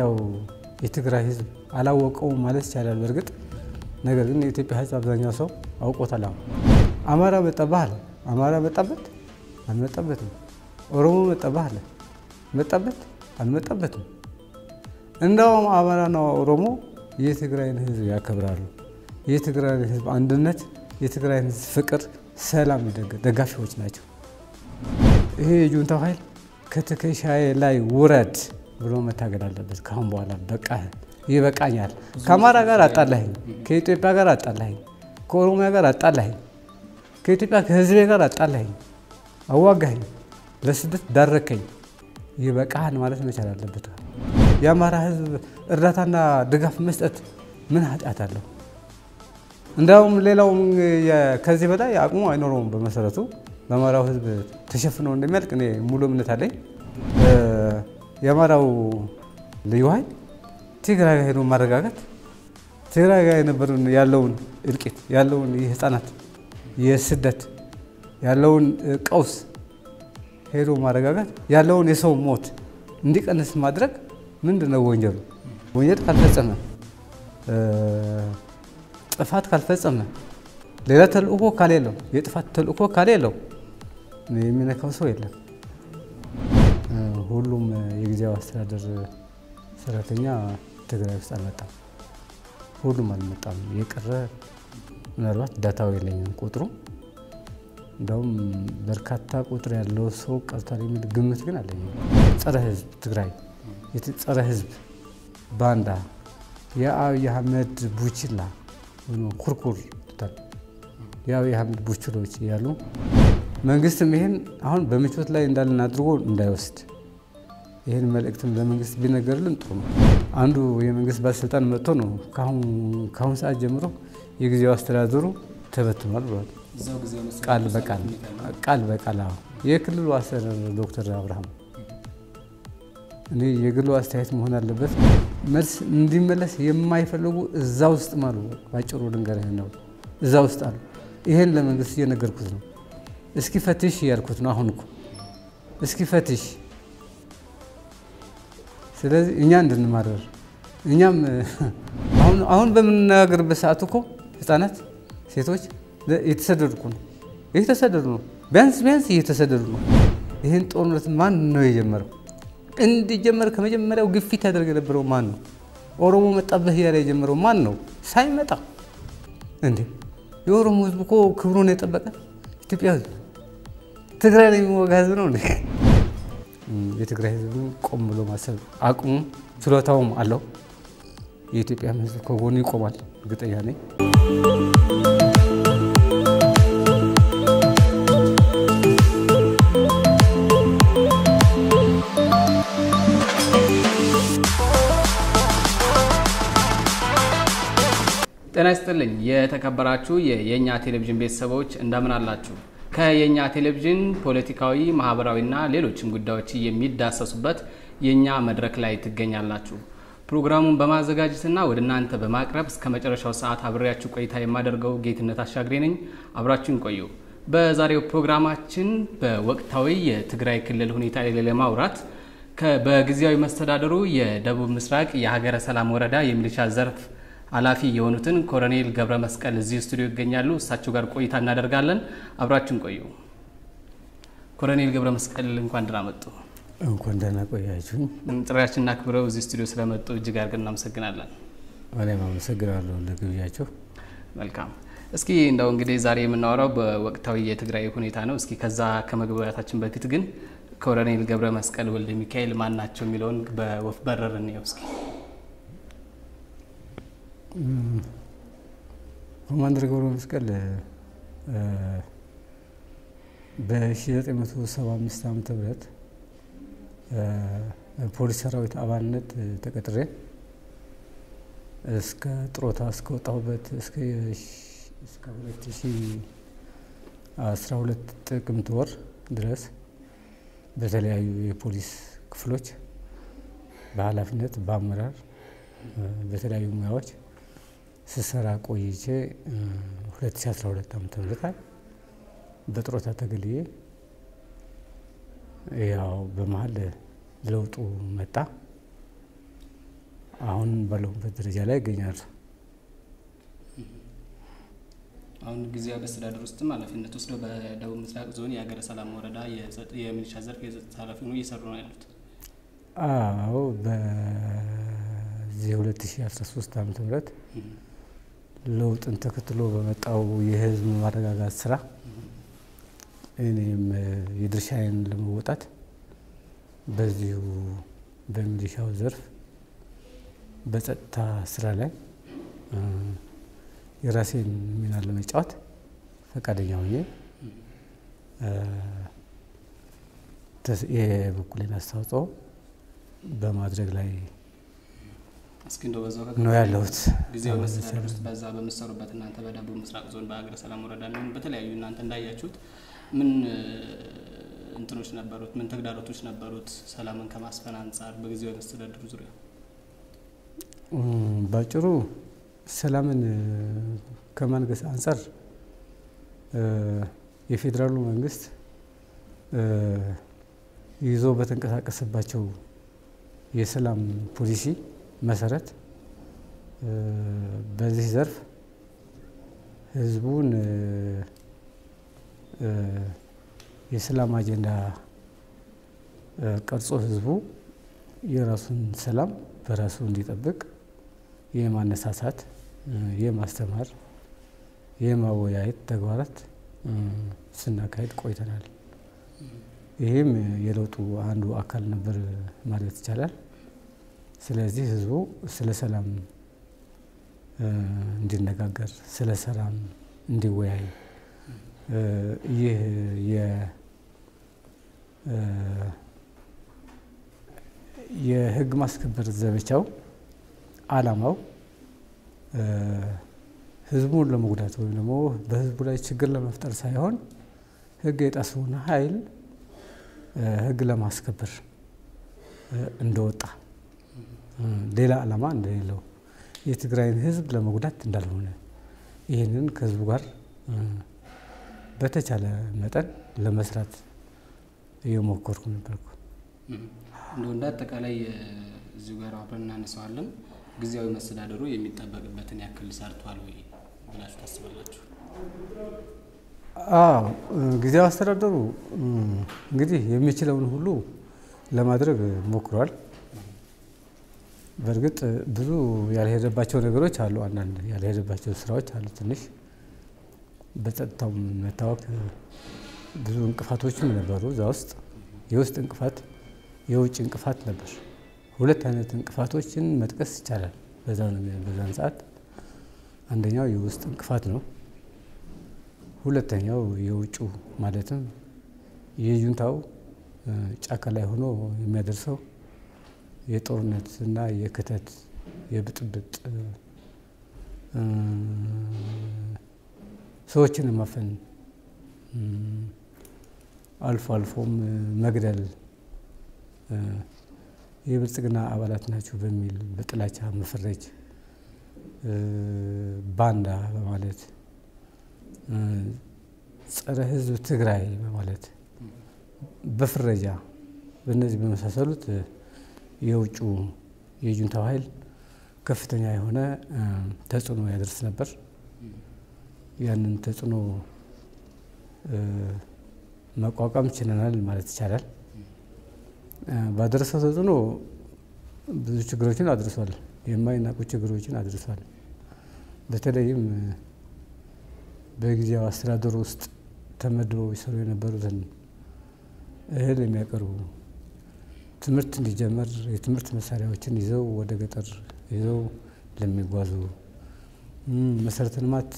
ያው የትግራይ ህዝብ አላወቀውም ማለት ይቻላል። በእርግጥ ነገር ግን የኢትዮጵያ ህዝብ አብዛኛው ሰው አውቆታል። አሁን አማራ መጣብህ አለ። አማራ መጣበት አልመጣበትም። ኦሮሞ መጣብህ አለ። መጣበት አልመጣበትም። እንደውም አማራና ኦሮሞ የትግራይን ህዝብ ያከብራሉ። የትግራይን ህዝብ አንድነት፣ የትግራይን ህዝብ ፍቅር፣ ሰላም ደጋፊዎች ናቸው። ይሄ የጁንታው ኃይል ከትከሻዬ ላይ ውረድ ብሎ መታገል አለበት። ካሁን በኋላ በቃ ይበቃኛል። ከአማራ ጋር አጣላኸኝ፣ ከኢትዮጵያ ጋር አጣላኸኝ፣ ከኦሮሚያ ጋር አጣላኸኝ፣ ከኢትዮጵያ ከህዝቤ ጋር አጣላኸኝ፣ አዋጋኸኝ፣ ለስደት ዳረከኝ፣ ይበቃህን ማለት መቻል አለበት። የአማራ ህዝብ እርዳታና ድጋፍ መስጠት ምን ኃጢአት አለው? እንዲያውም ሌላውም ከዚህ በላይ አቅሙ አይኖረውም። በመሰረቱ በአማራው ህዝብ ተሸፍነው እንደሚያልቅ እኔ ሙሉ እምነት አለኝ። የአማራው ልዩ ኃይል ትግራይ ጋር ሄዶ ማረጋጋት ትግራይ ጋር የነበረውን ያለውን እልቂት ያለውን የህፃናት የስደት ያለውን ቀውስ ሄዶ ማረጋጋት ያለውን የሰው ሞት እንዲቀንስ ማድረግ ምንድን ነው ወንጀሉ? ወንጀል ካልፈጸመ ጥፋት ካልፈጸመ ሌላ ተልእኮ ካሌለው የጥፋት ተልእኮ ካሌለው የሚነካው ሰው የለም። ሁሉም የጊዜያዊ አስተዳደር ሰራተኛ ትግራይ ውስጥ አልመጣም። ሁሉም አልመጣም። የቀረ ምናልባት ዳታው የለኝም ቁጥሩ። እንደውም በርካታ ቁጥር ያለው ሰው ቀርቷል የሚል ግምት ግን አለኝ። ጸረ ህዝብ ትግራይ ጸረ ህዝብ ባንዳ የአብይ አህመድ ቡችላ ኩርኩር የአብይ አህመድ ቡችሎች እያሉ መንግስትም ይህን አሁን በምቾት ላይ እንዳለን አድርጎ እንዳይወስድ ይህን መልእክትም ለመንግስት ቢነገርልን ጥሩ ነው። አንዱ የመንግስት ባለስልጣን መጥቶ ነው ከአሁን ሰዓት ጀምሮ የጊዜው አስተዳደሩ ተበትኗል ብሏል። ቃል በቃል ቃል በቃል የክልሉ አስተዳደር ዶክተር አብርሃም እኔ የግሉ አስተያየት መሆን አለበት። መልስ እንዲመለስ የማይፈልጉ እዛ ውስጥ አሉ። ባጭሩ ልንገርህ ነው፣ እዛ ውስጥ አሉ። ይሄን ለመንግስት እየነገርኩት ነው። እስኪ ፈትሽ እያልኩት ነው። አሁን እኮ እስኪ ፈትሽ። ስለዚህ እኛ እንድንማረር እኛም አሁን በምንነጋገርበት ሰዓት እኮ ህፃናት፣ ሴቶች እየተሰደዱ እኮ ነው፣ እየተሰደዱ ነው። ቢያንስ ቢያንስ እየተሰደዱ ነው። ይህን ጦርነት ማን ነው የጀመረው? እንዲጀመር ከመጀመሪያው ግፊት ያደርግ የነበረው ማን ነው? ኦሮሞ መጣብህ እያለ የጀመረው ማን ነው? ሳይመጣ እንዴ! የኦሮሞ ህዝብ እኮ ክብሩን የጠበቀ ኢትዮጵያ ህዝብ ትግራይ ላይ የሚወጋ ህዝብ ነው። የትግራይ ህዝብ ቆም ብሎ ማሰብ አቅሙ ችሎታውም አለው። የኢትዮጵያ ህዝብ ከጎኑ ይቆማል፣ እርግጠኛ ነኝ። ጤና ይስጥልኝ የተከበራችሁ የየኛ ቴሌቪዥን ቤተሰቦች እንደምን አላችሁ? ከየኛ ቴሌቪዥን ፖለቲካዊ፣ ማህበራዊና ሌሎችም ጉዳዮች የሚዳሰሱበት የኛ መድረክ ላይ ትገኛላችሁ። ፕሮግራሙን በማዘጋጀትና ወደ እናንተ በማቅረብ እስከ መጨረሻው ሰዓት አብሬያችሁ ቆይታ የማደርገው ጌትነት አሻግሬ ነኝ። አብራችሁን ቆዩ። በዛሬው ፕሮግራማችን በወቅታዊ የትግራይ ክልል ሁኔታ ላይ ለማውራት በጊዜያዊ መስተዳደሩ የደቡብ ምስራቅ የሀገረ ሰላም ወረዳ የሚሊሻ ዘርፍ ኃላፊ የሆኑትን ኮሎኔል ገብረ መስቀል እዚህ ስቱዲዮ ይገኛሉ። እሳቸው ጋር ቆይታ እናደርጋለን። አብራችን ቆዩ። ኮሎኔል ገብረ መስቀል እንኳን ደህና መጡ። እንኳን ደህና ቆያችሁኝ። ጥሪያችንን አክብረው እዚህ ስቱዲዮ ስለመጡ እጅግ አድርገን እናመሰግናለን። እኔም አመሰግናለሁ ለግብዣቸው። መልካም። እስኪ እንደው እንግዲህ ዛሬ የምናወራው በወቅታዊ የትግራይ ሁኔታ ነው። እስኪ ከዛ ከመግባታችን በፊት ግን ኮሎኔል ገብረ መስቀል ወልደ ሚካኤል ማን ናቸው የሚለውን በወፍ በረር እንየው እስኪ። ኮማንደር ገብረ መስቀል በ1975 ዓ ም ፖሊስ ሰራዊት አባልነት ተቀጥሬ እስከ ጥሮታ እስከወጣሁበት እስከ 2012 ጥቅምት ወር ድረስ በተለያዩ የፖሊስ ክፍሎች በኃላፊነት በአመራር በተለያዩ ሙያዎች ስሰራ ቆይቼ 2012 ዓ ም በጥሮታ ተገልዬ ያው በመሀል ለውጡ መጣ። አሁን ባለሁበት ደረጃ ላይ ይገኛሉ። አሁን ጊዜያዊ አስተዳደር ውስጥም ኃላፊነት ወስደው በደቡብ ምስራቅ ዞን የሀገረ ሰላም ወረዳ የሚሊሻ ዘርፍ የጸጥታ ኃላፊ ሆነው እየሰሩ ነው ያሉት። አዎ በዚህ 2013 ዓመተ ምህረት ለውጥን ተከትሎ በመጣው የህዝብ ማረጋጋት ስራ እኔም የድርሻዬን ለመወጣት በዚሁ በሚሊሻው ዘርፍ በጸጥታ ስራ ላይ የራሴን ሚና ለመጫወት ፈቃደኛ ሆኜ የበኩሌን አስተዋጽኦ በማድረግ ላይ እስኪ እንደው በዛው ነው ያለሁት። ጊዜያዊ መስተዳደር ውስጥ በዛ በምትሰሩበት እናንተ በደቡብ ምስራቅ ዞን በሀገረ ሰላም ወረዳ የሚሆን በተለያዩ እናንተ እንዳያችሁት ምን እንትኖች ነበሩት? ምን ተግዳሮቶች ነበሩት? ሰላምን ከማስፈን አንጻር በጊዜያዊ መስተዳድሩ ዙሪያ ባጭሩ ሰላምን ከማንገስ አንጻር የፌዴራሉ መንግስት ይዞ በተንቀሳቀሰባቸው የሰላም ፖሊሲ መሰረት በዚህ ዘርፍ ህዝቡን የሰላም አጀንዳ ቀርጾ ህዝቡ የራሱን ሰላም በራሱ እንዲጠብቅ የማነሳሳት፣ የማስተማር፣ የማወያየት ተግባራት ስናካሄድ ቆይተናል። ይህም የለውጡ አንዱ አካል ነበር ማለት ይቻላል። ስለዚህ ህዝቡ ስለ ሰላም እንዲነጋገር፣ ስለ ሰላም እንዲወያይ ይህ የህግ ማስከበር ዘመቻው አላማው ህዝቡን ለመጉዳት ወይም ደግሞ በህዝቡ ላይ ችግር ለመፍጠር ሳይሆን ህግ የጣሰውን ኃይል ህግ ለማስከበር እንደወጣ ሌላ አላማ እንደሌለው የትግራይን ህዝብ ለመጉዳት እንዳልሆነ ይህንን ከህዝቡ ጋር በተቻለ መጠን ለመስራት እየሞከርኩ ነበርኩ። እንደው እንደ አጠቃላይ እዚሁ ጋር አብረን እናነሳዋለን። ጊዜያዊ መስተዳደሩ የሚጠበቅበትን ያክል ሰርቷል ወይ ብላችሁ ታስባላችሁ? አዎ ጊዜያዊ አስተዳደሩ እንግዲህ የሚችለውን ሁሉ ለማድረግ ሞክሯል። በእርግጥ ብዙ ያልሄደባቸው ነገሮች አሉ። አንዳንድ ያልሄደባቸው ስራዎች አሉ። ትንሽ በጸጥታው መታወክ ብዙ እንቅፋቶችም ነበሩ። እዛ ውስጥ የውስጥ እንቅፋት፣ የውጭ እንቅፋት ነበር። ሁለት አይነት እንቅፋቶችን መጥቀስ ይቻላል። በዛን ሰዓት አንደኛው የውስጥ እንቅፋት ነው። ሁለተኛው የውጩ ማለትም የጁንታው ጫካ ላይ ሆኖ የሚያደርሰው የጦርነት እና የክተት የብጥብጥ ሰዎችን ማፈን አልፎ አልፎም መግደል የብልጽግና አባላት ናቸው በሚል በጥላቻ መፈረጅ ባንዳ በማለት ጸረ ሕዝብ ትግራይ በማለት በፍረጃ በእነዚህ በመሳሰሉት የውጩ የጁንታው ኃይል ከፍተኛ የሆነ ተጽዕኖ ያደርስ ነበር። ያንን ተጽዕኖ መቋቋም ችለናል ማለት ይቻላል። ባደረሰው ተጽዕኖ ብዙ ችግሮችን አድርሷል። የማይናቁ ችግሮችን አድርሷል። በተለይም በጊዜያዊ አስተዳደሩ ውስጥ ተመድበው ይሰሩ የነበሩትን እህል የሚያቀርቡ ትምህርት እንዲጀመር የትምህርት መሳሪያዎችን ይዘው ወደ ገጠር ይዘው ለሚጓዙ መሰረተ ልማት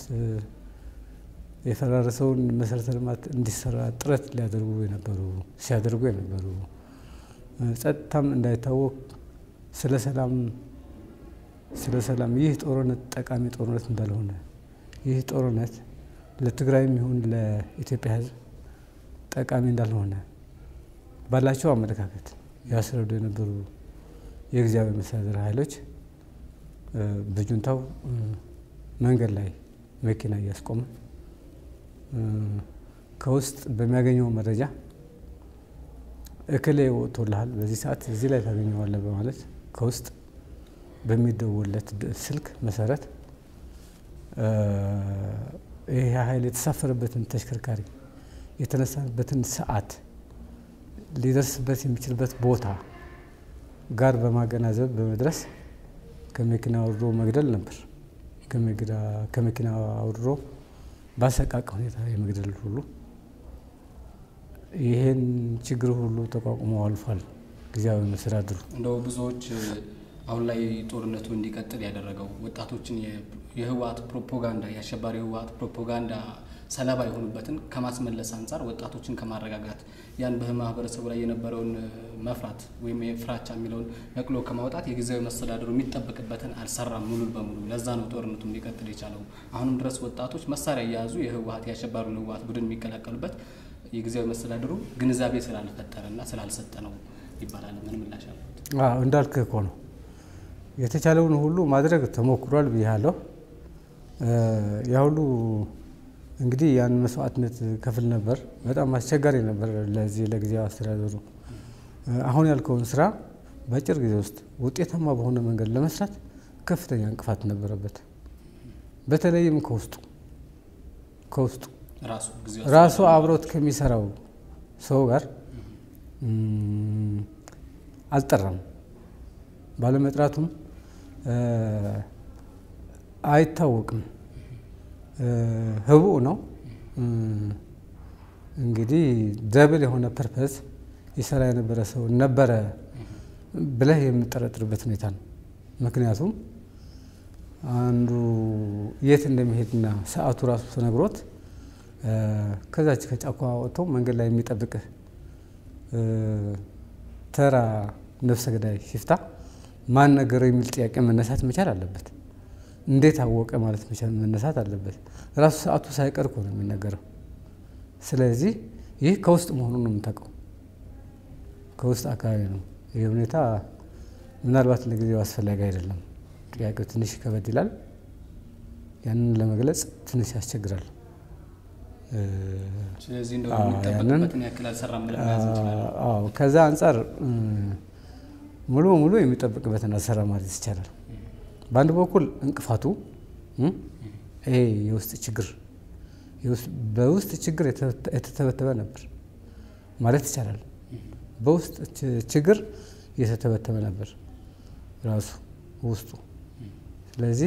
የፈራረሰውን መሰረተ ልማት እንዲሰራ ጥረት ሊያደርጉ የነበሩ ሲያደርጉ የነበሩ ጸጥታም እንዳይታወቅ ስለ ሰላም ስለ ሰላም ይህ ጦርነት ጠቃሚ ጦርነት እንዳልሆነ ይህ ጦርነት ለትግራይም ይሁን ለኢትዮጵያ ሕዝብ ጠቃሚ እንዳልሆነ ባላቸው አመለካከት ያስረዱ የነበሩ የጊዜያዊ መስተዳድር ኃይሎች በጁንታው መንገድ ላይ መኪና እያስቆመ ከውስጥ በሚያገኘው መረጃ እክሌ ወጥቶልሃል፣ በዚህ ሰዓት እዚህ ላይ ታገኘዋለህ በማለት ከውስጥ በሚደውለት ስልክ መሰረት ይህ ኃይል የተሳፈረበትን ተሽከርካሪ የተነሳበትን ሰዓት ሊደርስበት የሚችልበት ቦታ ጋር በማገናዘብ በመድረስ ከመኪና አውርዶ መግደል ነበር። ከመኪና አውርዶ ባሰቃቂ ሁኔታ የመግደል ሁሉ ይሄን ችግር ሁሉ ተቋቁሞ አልፏል። ጊዜያዊ መስተዳድሩ እንደው ብዙዎች አሁን ላይ ጦርነቱ እንዲቀጥል ያደረገው ወጣቶችን የህወሓት ፕሮፓጋንዳ የአሸባሪ ህወሓት ፕሮፓጋንዳ ሰለባ የሆኑበትን ከማስመለስ አንጻር ወጣቶችን ከማረጋጋት ያን በማህበረሰቡ ላይ የነበረውን መፍራት ወይም የፍራቻ የሚለውን ነቅሎ ከማውጣት የጊዜያዊ መስተዳድሩ የሚጠበቅበትን አልሰራም ሙሉ በሙሉ። ለዛ ነው ጦርነቱ እንዲቀጥል የቻለው። አሁንም ድረስ ወጣቶች መሳሪያ እየያዙ የህወሓት የአሸባሪውን ህወሓት ቡድን የሚቀላቀሉበት የጊዜያዊ መስተዳድሩ ግንዛቤ ስላልፈጠረና ስላልሰጠ ነው ይባላል። ምን ምላሽ አለት? እንዳልክ እኮ ነው የተቻለውን ሁሉ ማድረግ ተሞክሯል ብያለሁ። ያ ሁሉ እንግዲህ ያን መስዋዕትነት ከፍል ነበር። በጣም አስቸጋሪ ነበር ለዚህ ለጊዜያዊ አስተዳደሩ። አሁን ያልከውን ስራ በአጭር ጊዜ ውስጥ ውጤታማ በሆነ መንገድ ለመስራት ከፍተኛ እንቅፋት ነበረበት። በተለይም ከውስጡ ከውስጡ ራሱ አብሮት ከሚሰራው ሰው ጋር አልጠራም። ባለመጥራቱም አይታወቅም። ህቡዕ ነው እንግዲህ ደብል የሆነ ፐርፐዝ ይሰራ የነበረ ሰው ነበረ ብለህ የምጠረጥርበት ሁኔታ ነው። ምክንያቱም አንዱ የት እንደሚሄድና ሰዓቱ ራሱ ተነግሮት ከዛች ከጫካ ወጥቶ መንገድ ላይ የሚጠብቅህ ተራ ነፍሰ ገዳይ ሽፍታ ማን ነገረው የሚል ጥያቄ መነሳት መቻል አለበት። እንዴት አወቀ ማለት መቻል መነሳት አለበት። ራሱ ሰዓቱ ሳይቀር እኮ ነው የሚነገረው። ስለዚህ ይህ ከውስጥ መሆኑን ነው የምታውቀው፣ ከውስጥ አካባቢ ነው። ይህ ሁኔታ ምናልባት ለጊዜው አስፈላጊ አይደለም። ጥያቄው ትንሽ ከበድ ይላል። ያንን ለመግለጽ ትንሽ ያስቸግራል። ስለዚህ እንደው የሚጠበቅበትን ያክል አልሰራም ብለን መያዝ እንችላለን። ከዛ አንጻር ሙሉ በሙሉ የሚጠበቅበትን አልሰራ ማለት ይቻላል። በአንድ በኩል እንቅፋቱ ይሄ የውስጥ ችግር በውስጥ ችግር የተተበተበ ነበር ማለት ይቻላል። በውስጥ ችግር የተተበተበ ነበር ራሱ ውስጡ። ስለዚህ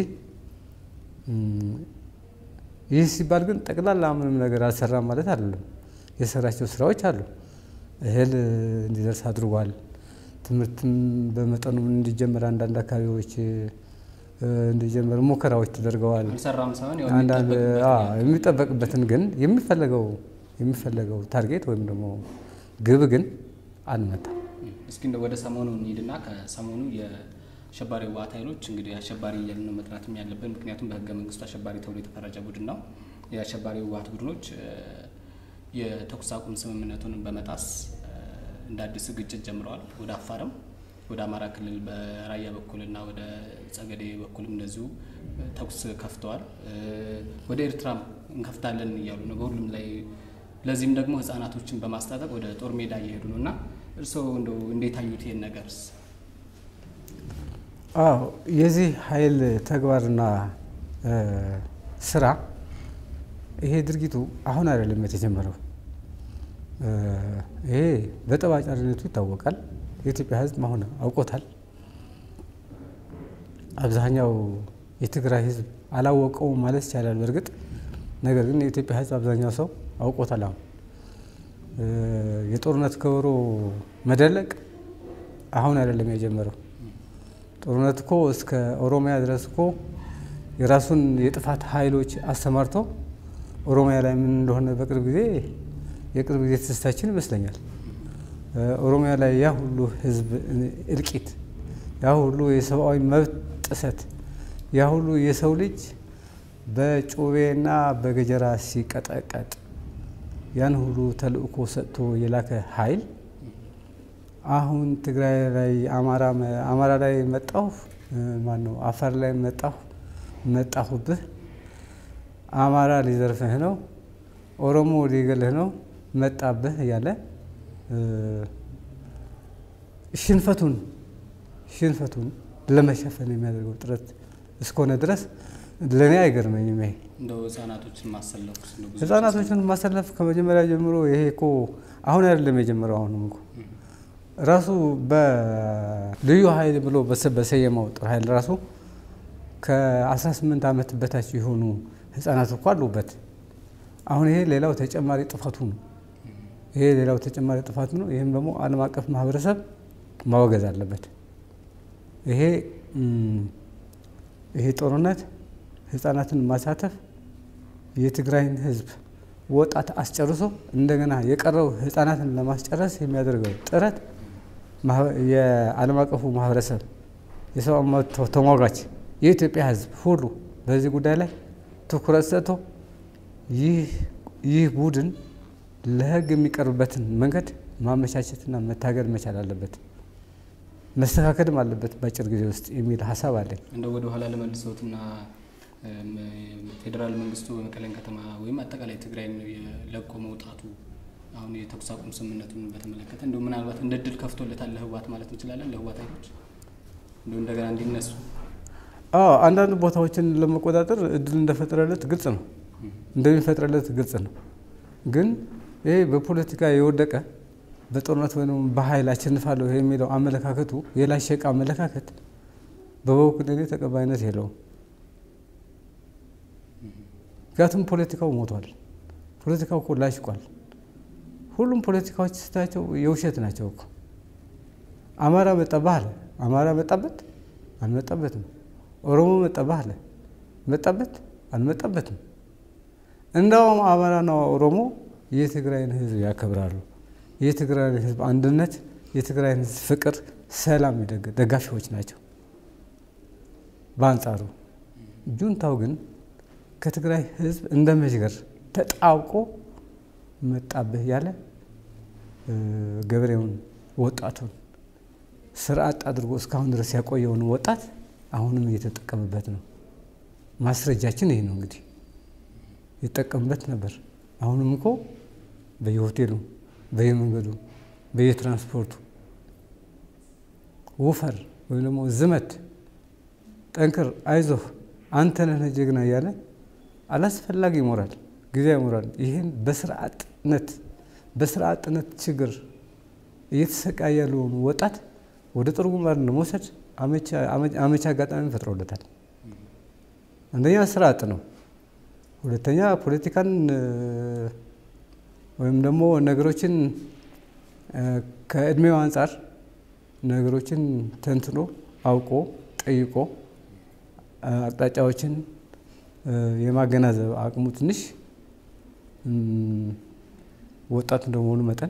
ይህ ሲባል ግን ጠቅላላ ምንም ነገር አልሰራም ማለት አይደለም። የሰራቸው ስራዎች አሉ። እህል እንዲደርስ አድርጓል። ትምህርትም በመጠኑም እንዲጀመር አንዳንድ አካባቢዎች እንዲጀመር ሙከራዎች ተደርገዋል። አልሰራም ሳይሆን ያው አንዳንድ የሚጠበቅበት የሚጠበቅበትን ግን የሚፈለገው የሚፈለገው ታርጌት ወይም ደግሞ ግብ ግን አልመጣም። እስኪ እንደው ወደ ሰሞኑ እንሂድና ከሰሞኑ የአሸባሪ ህወሓት ኃይሎች እንግዲህ አሸባሪ እያልን ነው መጥራትም ያለብን፣ ምክንያቱም በህገ መንግስቱ አሸባሪ ተብሎ የተፈረጀ ቡድን ነው። የአሸባሪ ህወሓት ቡድኖች የተኩስ አቁም ስምምነቱን በመጣስ እንደ አዲስ ግጭት ጀምረዋል። ወደ አፋርም ወደ አማራ ክልል በራያ በኩልና ወደ ጸገዴ በኩልም እንደዚሁ ተኩስ ከፍተዋል። ወደ ኤርትራም እንከፍታለን እያሉ ነው በሁሉም ላይ። ለዚህም ደግሞ ህጻናቶችን በማስታጠቅ ወደ ጦር ሜዳ እየሄዱ ነው እና እርስዎ እንደው እንዴት አዩት ይሄን ነገርስ? አዎ የዚህ ኃይል ተግባርና ስራ ይሄ ድርጊቱ አሁን አይደለም የተጀመረው። ይሄ በጠባጫሪነቱ ይታወቃል። የኢትዮጵያ ህዝብ አሁን አውቆታል። አብዛኛው የትግራይ ህዝብ አላወቀውም ማለት ይቻላል። በእርግጥ ነገር ግን የኢትዮጵያ ህዝብ አብዛኛው ሰው አውቆታል። አሁን የጦርነት ከበሮ መደለቅ አሁን አይደለም የጀመረው። ጦርነት እኮ እስከ ኦሮሚያ ድረስ እኮ የራሱን የጥፋት ኃይሎች አሰማርቶ ኦሮሚያ ላይ ምን እንደሆነ በቅርብ ጊዜ የቅርብ ጊዜ ትዝታችን ይመስለኛል። ኦሮሚያ ላይ ያ ሁሉ ህዝብ እልቂት፣ ያ ሁሉ የሰብአዊ መብት ጥሰት፣ ያ ሁሉ የሰው ልጅ በጩቤና በገጀራ ሲቀጠቀጥ ያን ሁሉ ተልእኮ ሰጥቶ የላከ ኃይል አሁን ትግራይ ላይ አማራ ላይ መጣሁ ማን ነው አፋር ላይ መጣሁ መጣሁብህ፣ አማራ ሊዘርፍህ ነው፣ ኦሮሞ ሊገልህ ነው መጣብህ እያለ ሽንፈቱን ሽንፈቱን ለመሸፈን የሚያደርገው ጥረት እስከሆነ ድረስ ለእኔ አይገርመኝም። ይሄ እንደው ህጻናቶችን ማሰለፍ ውስጥ ነው ብዙ ህጻናቶችን ማሰለፍ ከመጀመሪያ ጀምሮ ይሄ እኮ አሁን አይደለም የጀመረው። አሁንም እኮ ራሱ በልዩ ኃይል ብሎ በሰ- በሰየመው ጦር ኃይል ራሱ ከ18 ዓመት በታች የሆኑ ህጻናት እኮ አሉበት። አሁን ይሄ ሌላው ተጨማሪ ጥፋቱ ነው። ይሄ ሌላው ተጨማሪ ጥፋቱ ነው። ይህም ደግሞ ዓለም አቀፍ ማህበረሰብ ማወገዝ አለበት። ይሄ እም፣ ይሄ ጦርነት ህጻናትን ማሳተፍ የትግራይን ህዝብ ወጣት አስጨርሶ እንደገና የቀረው ህጻናትን ለማስጨረስ የሚያደርገው ጥረት ማህ- የዓለም አቀፉ ማህበረሰብ የሰብአዊ መብት ተ- ተሟጋች የኢትዮጵያ ህዝብ ሁሉ በዚህ ጉዳይ ላይ ትኩረት ሰጥቶ ይህ ይህ ቡድን ለህግ የሚቀርብበትን መንገድ ማመቻቸትና መታገል መቻል አለበት፣ መስተካከልም አለበት በአጭር ጊዜ ውስጥ የሚል ሀሳብ አለኝ። እንደው ወደ ኋላ ለመልሰውትና እም፣ ፌዴራል መንግስቱ በመቀሌን ከተማ ወይም አጠቃላይ ትግራይን ለቆ መውጣቱ አሁን የተኩስ አቁም ስምምነቱን በተመለከተ እንደው ምናልባት እንደ ድል ከፍቶለታል ለህወሓት ማለት እንችላለን። ለህወሓት ኃይሎች እንደው እንደገና እንዲነሱ አዎ አንዳንድ ቦታዎችን ለመቆጣጠር እድል እንደፈጠረለት ግልጽ ነው፣ እንደሚፈጥረለት ግልጽ ነው። ግን ይሄ በፖለቲካ የወደቀ በጦርነት ወይም በኃይል አሸንፋለሁ የሚለው አመለካከቱ የላሸቀ አመለካከት በበኩል እኔ ተቀባይነት የለውም። ምክንያቱም ፖለቲካው ሞቷል። ፖለቲካው እኮ ላሽቋል። ሁሉም ፖለቲካዎች ስታቸው የውሸት ናቸው እኮ። አማራ መጣብህ አለ። አማራ መጣበት አልመጣበትም። ኦሮሞ መጣብህ አለ። መጣበት አልመጣበትም። እንዳውም አማራና ኦሮሞ የትግራይን ሕዝብ ያከብራሉ። የትግራይን ሕዝብ አንድነት፣ የትግራይን ሕዝብ ፍቅር፣ ሰላም የደግ- ደጋፊዎች ናቸው። በአንጻሩ ጁንታው ግን ከትግራይ ሕዝብ እንደ መዥገር ተጣብቆ መጣብህ ያለ እ፣ ገበሬውን ወጣቱን ስርዓት አድርጎ እስካሁን ድረስ ያቆየውን ወጣት አሁንም እየተጠቀምበት ነው። ማስረጃችን ይህ ነው እንግዲህ ይጠቀምበት ነበር። አሁንም እኮ በየሆቴሉ፣ በየመንገዱ፣ በየትራንስፖርቱ ውፈር ወይም ደግሞ ዝመት፣ ጠንክር፣ አይዞህ፣ አንተ ነህ ጀግና እያለ አላስፈላጊ ይሞራል ጊዜ ይሞራል። ይህን በስርዓትነት በስርዓትነት ችግር እየተሰቃየ ያለውን ወጣት ወደ ጦር ግንባር ለመውሰድ አመቺ አጋጣሚ ፈጥሮለታል። አንደኛ ስርዓት ነው። ሁለተኛ ፖለቲካን እ፣ ወይም ደግሞ ነገሮችን እ፣ ከእድሜው አንጻር ነገሮችን ተንትኖ አውቆ ጠይቆ እ፣ አቅጣጫዎችን እ፣ የማገናዘብ አቅሙ ትንሽ እም፣ ወጣት እንደመሆኑ መጠን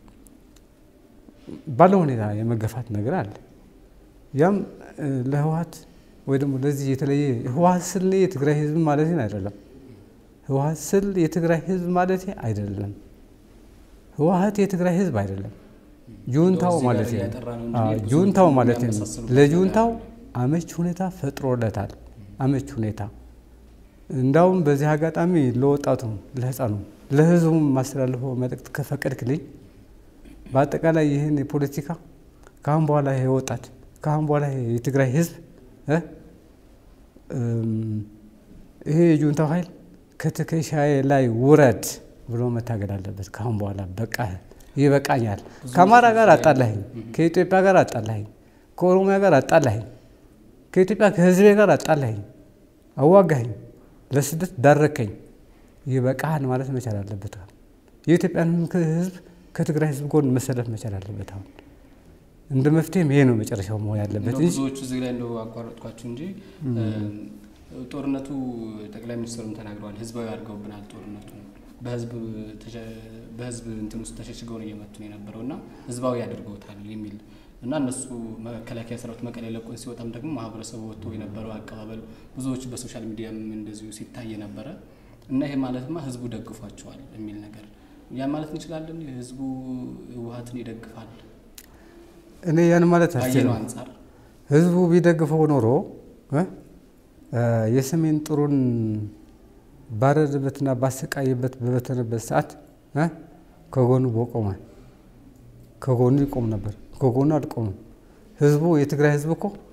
ባለው ሁኔታ የመገፋት ነገር አለ። ያም እ፣ ለህወሓት ወይ ደግሞ ለዚህ የተለየ ህወሓት ስል የትግራይ ህዝብ ማለት አይደለም። ህወሓት ስል የትግራይ ህዝብ ማለት አይደለም። ህወሓት የትግራይ ህዝብ አይደለም። ጁንታው እዚህ ጋር ማለት ነው። እያጠራ ነው እንጂ አዎ፣ ብዙ ጁንታው ማለት ነው። የሚያመሳስሉበት ለጁንታው አመች ሁኔታ ፈጥሮለታል። አመች ሁኔታ እንዳውም በዚህ አጋጣሚ ለወጣቱም ለህፃኑ ለህዝቡም ማስተላልፈው መልእክት ከፈቀድክልኝ በአጠቃላይ ይህን የፖለቲካ ከአሁን በኋላ ይሄ ወጣት ከአሁን በኋላ ይሄ የትግራይ ህዝብ እ እም፣ ይሄ የጁንታው ኃይል ከትከሻዬ ላይ ውረድ ብሎ መታገል አለበት። ከአሁን በኋላ በቃ ይበቃኛል። ከአማራ ጋር አጣላኸኝ፣ ከኢትዮጵያ ጋር አጣላኸኝ፣ ከኦሮሚያ ጋር አጣላኸኝ፣ ከኢትዮጵያ ከህዝቤ ጋር አጣላኸኝ፣ አዋጋኸኝ፣ ለስደት ዳረከኝ፣ ይበቃሃል ማለት መቻል አለበት። አሁን የኢትዮጵያን ህዝብ ከትግራይ ህዝብ ጎን መሰለፍ መቻል አለበት። አሁን እንደ መፍትሄም ይሄ ነው መጨረሻው መሆን ያለበት እንደው እንጂ ብዙዎቹ እዚህ ላይ እንደው አቋረጥኳችሁ እንጂ ጦርነቱ ጠቅላይ ሚኒስትሩም ተናግረዋል። ህዝባዊ አድርገውብናል ጦርነቱ በህዝብ ተሸ- በህዝብ እንትን ውስጥ ተሸሽገው ነው እየመቱ ነው የነበረው እና ህዝባዊ አድርገውታል የሚል እና እነሱ መከላከያ ሰራዊት መቀሌ ለቆን ሲወጣም ደግሞ ማህበረሰቡ ወጥቶ የነበረው አቀባበል ብዙዎቹ በሶሻል ሚዲያም እንደዚሁ ሲታይ ነበረ እና ይሄ ማለትማ ህዝቡ ደግፏቸዋል የሚል ነገር ያን ማለት እንችላለን። ህዝቡ ህወሓትን ይደግፋል እኔ ያን ማለት ካየነው አልችልም። አንጻር ህዝቡ ቢደግፈው ኖሮ እ እ የሰሜን ጥሩን ባረደበትና ባሰቃየበት በበተነበት ሰዓት እ ከጎኑ በቆመ ከጎኑ ይቆም ነበር። ከጎኑ አልቆምም። ህዝቡ የትግራይ ህዝብ እኮ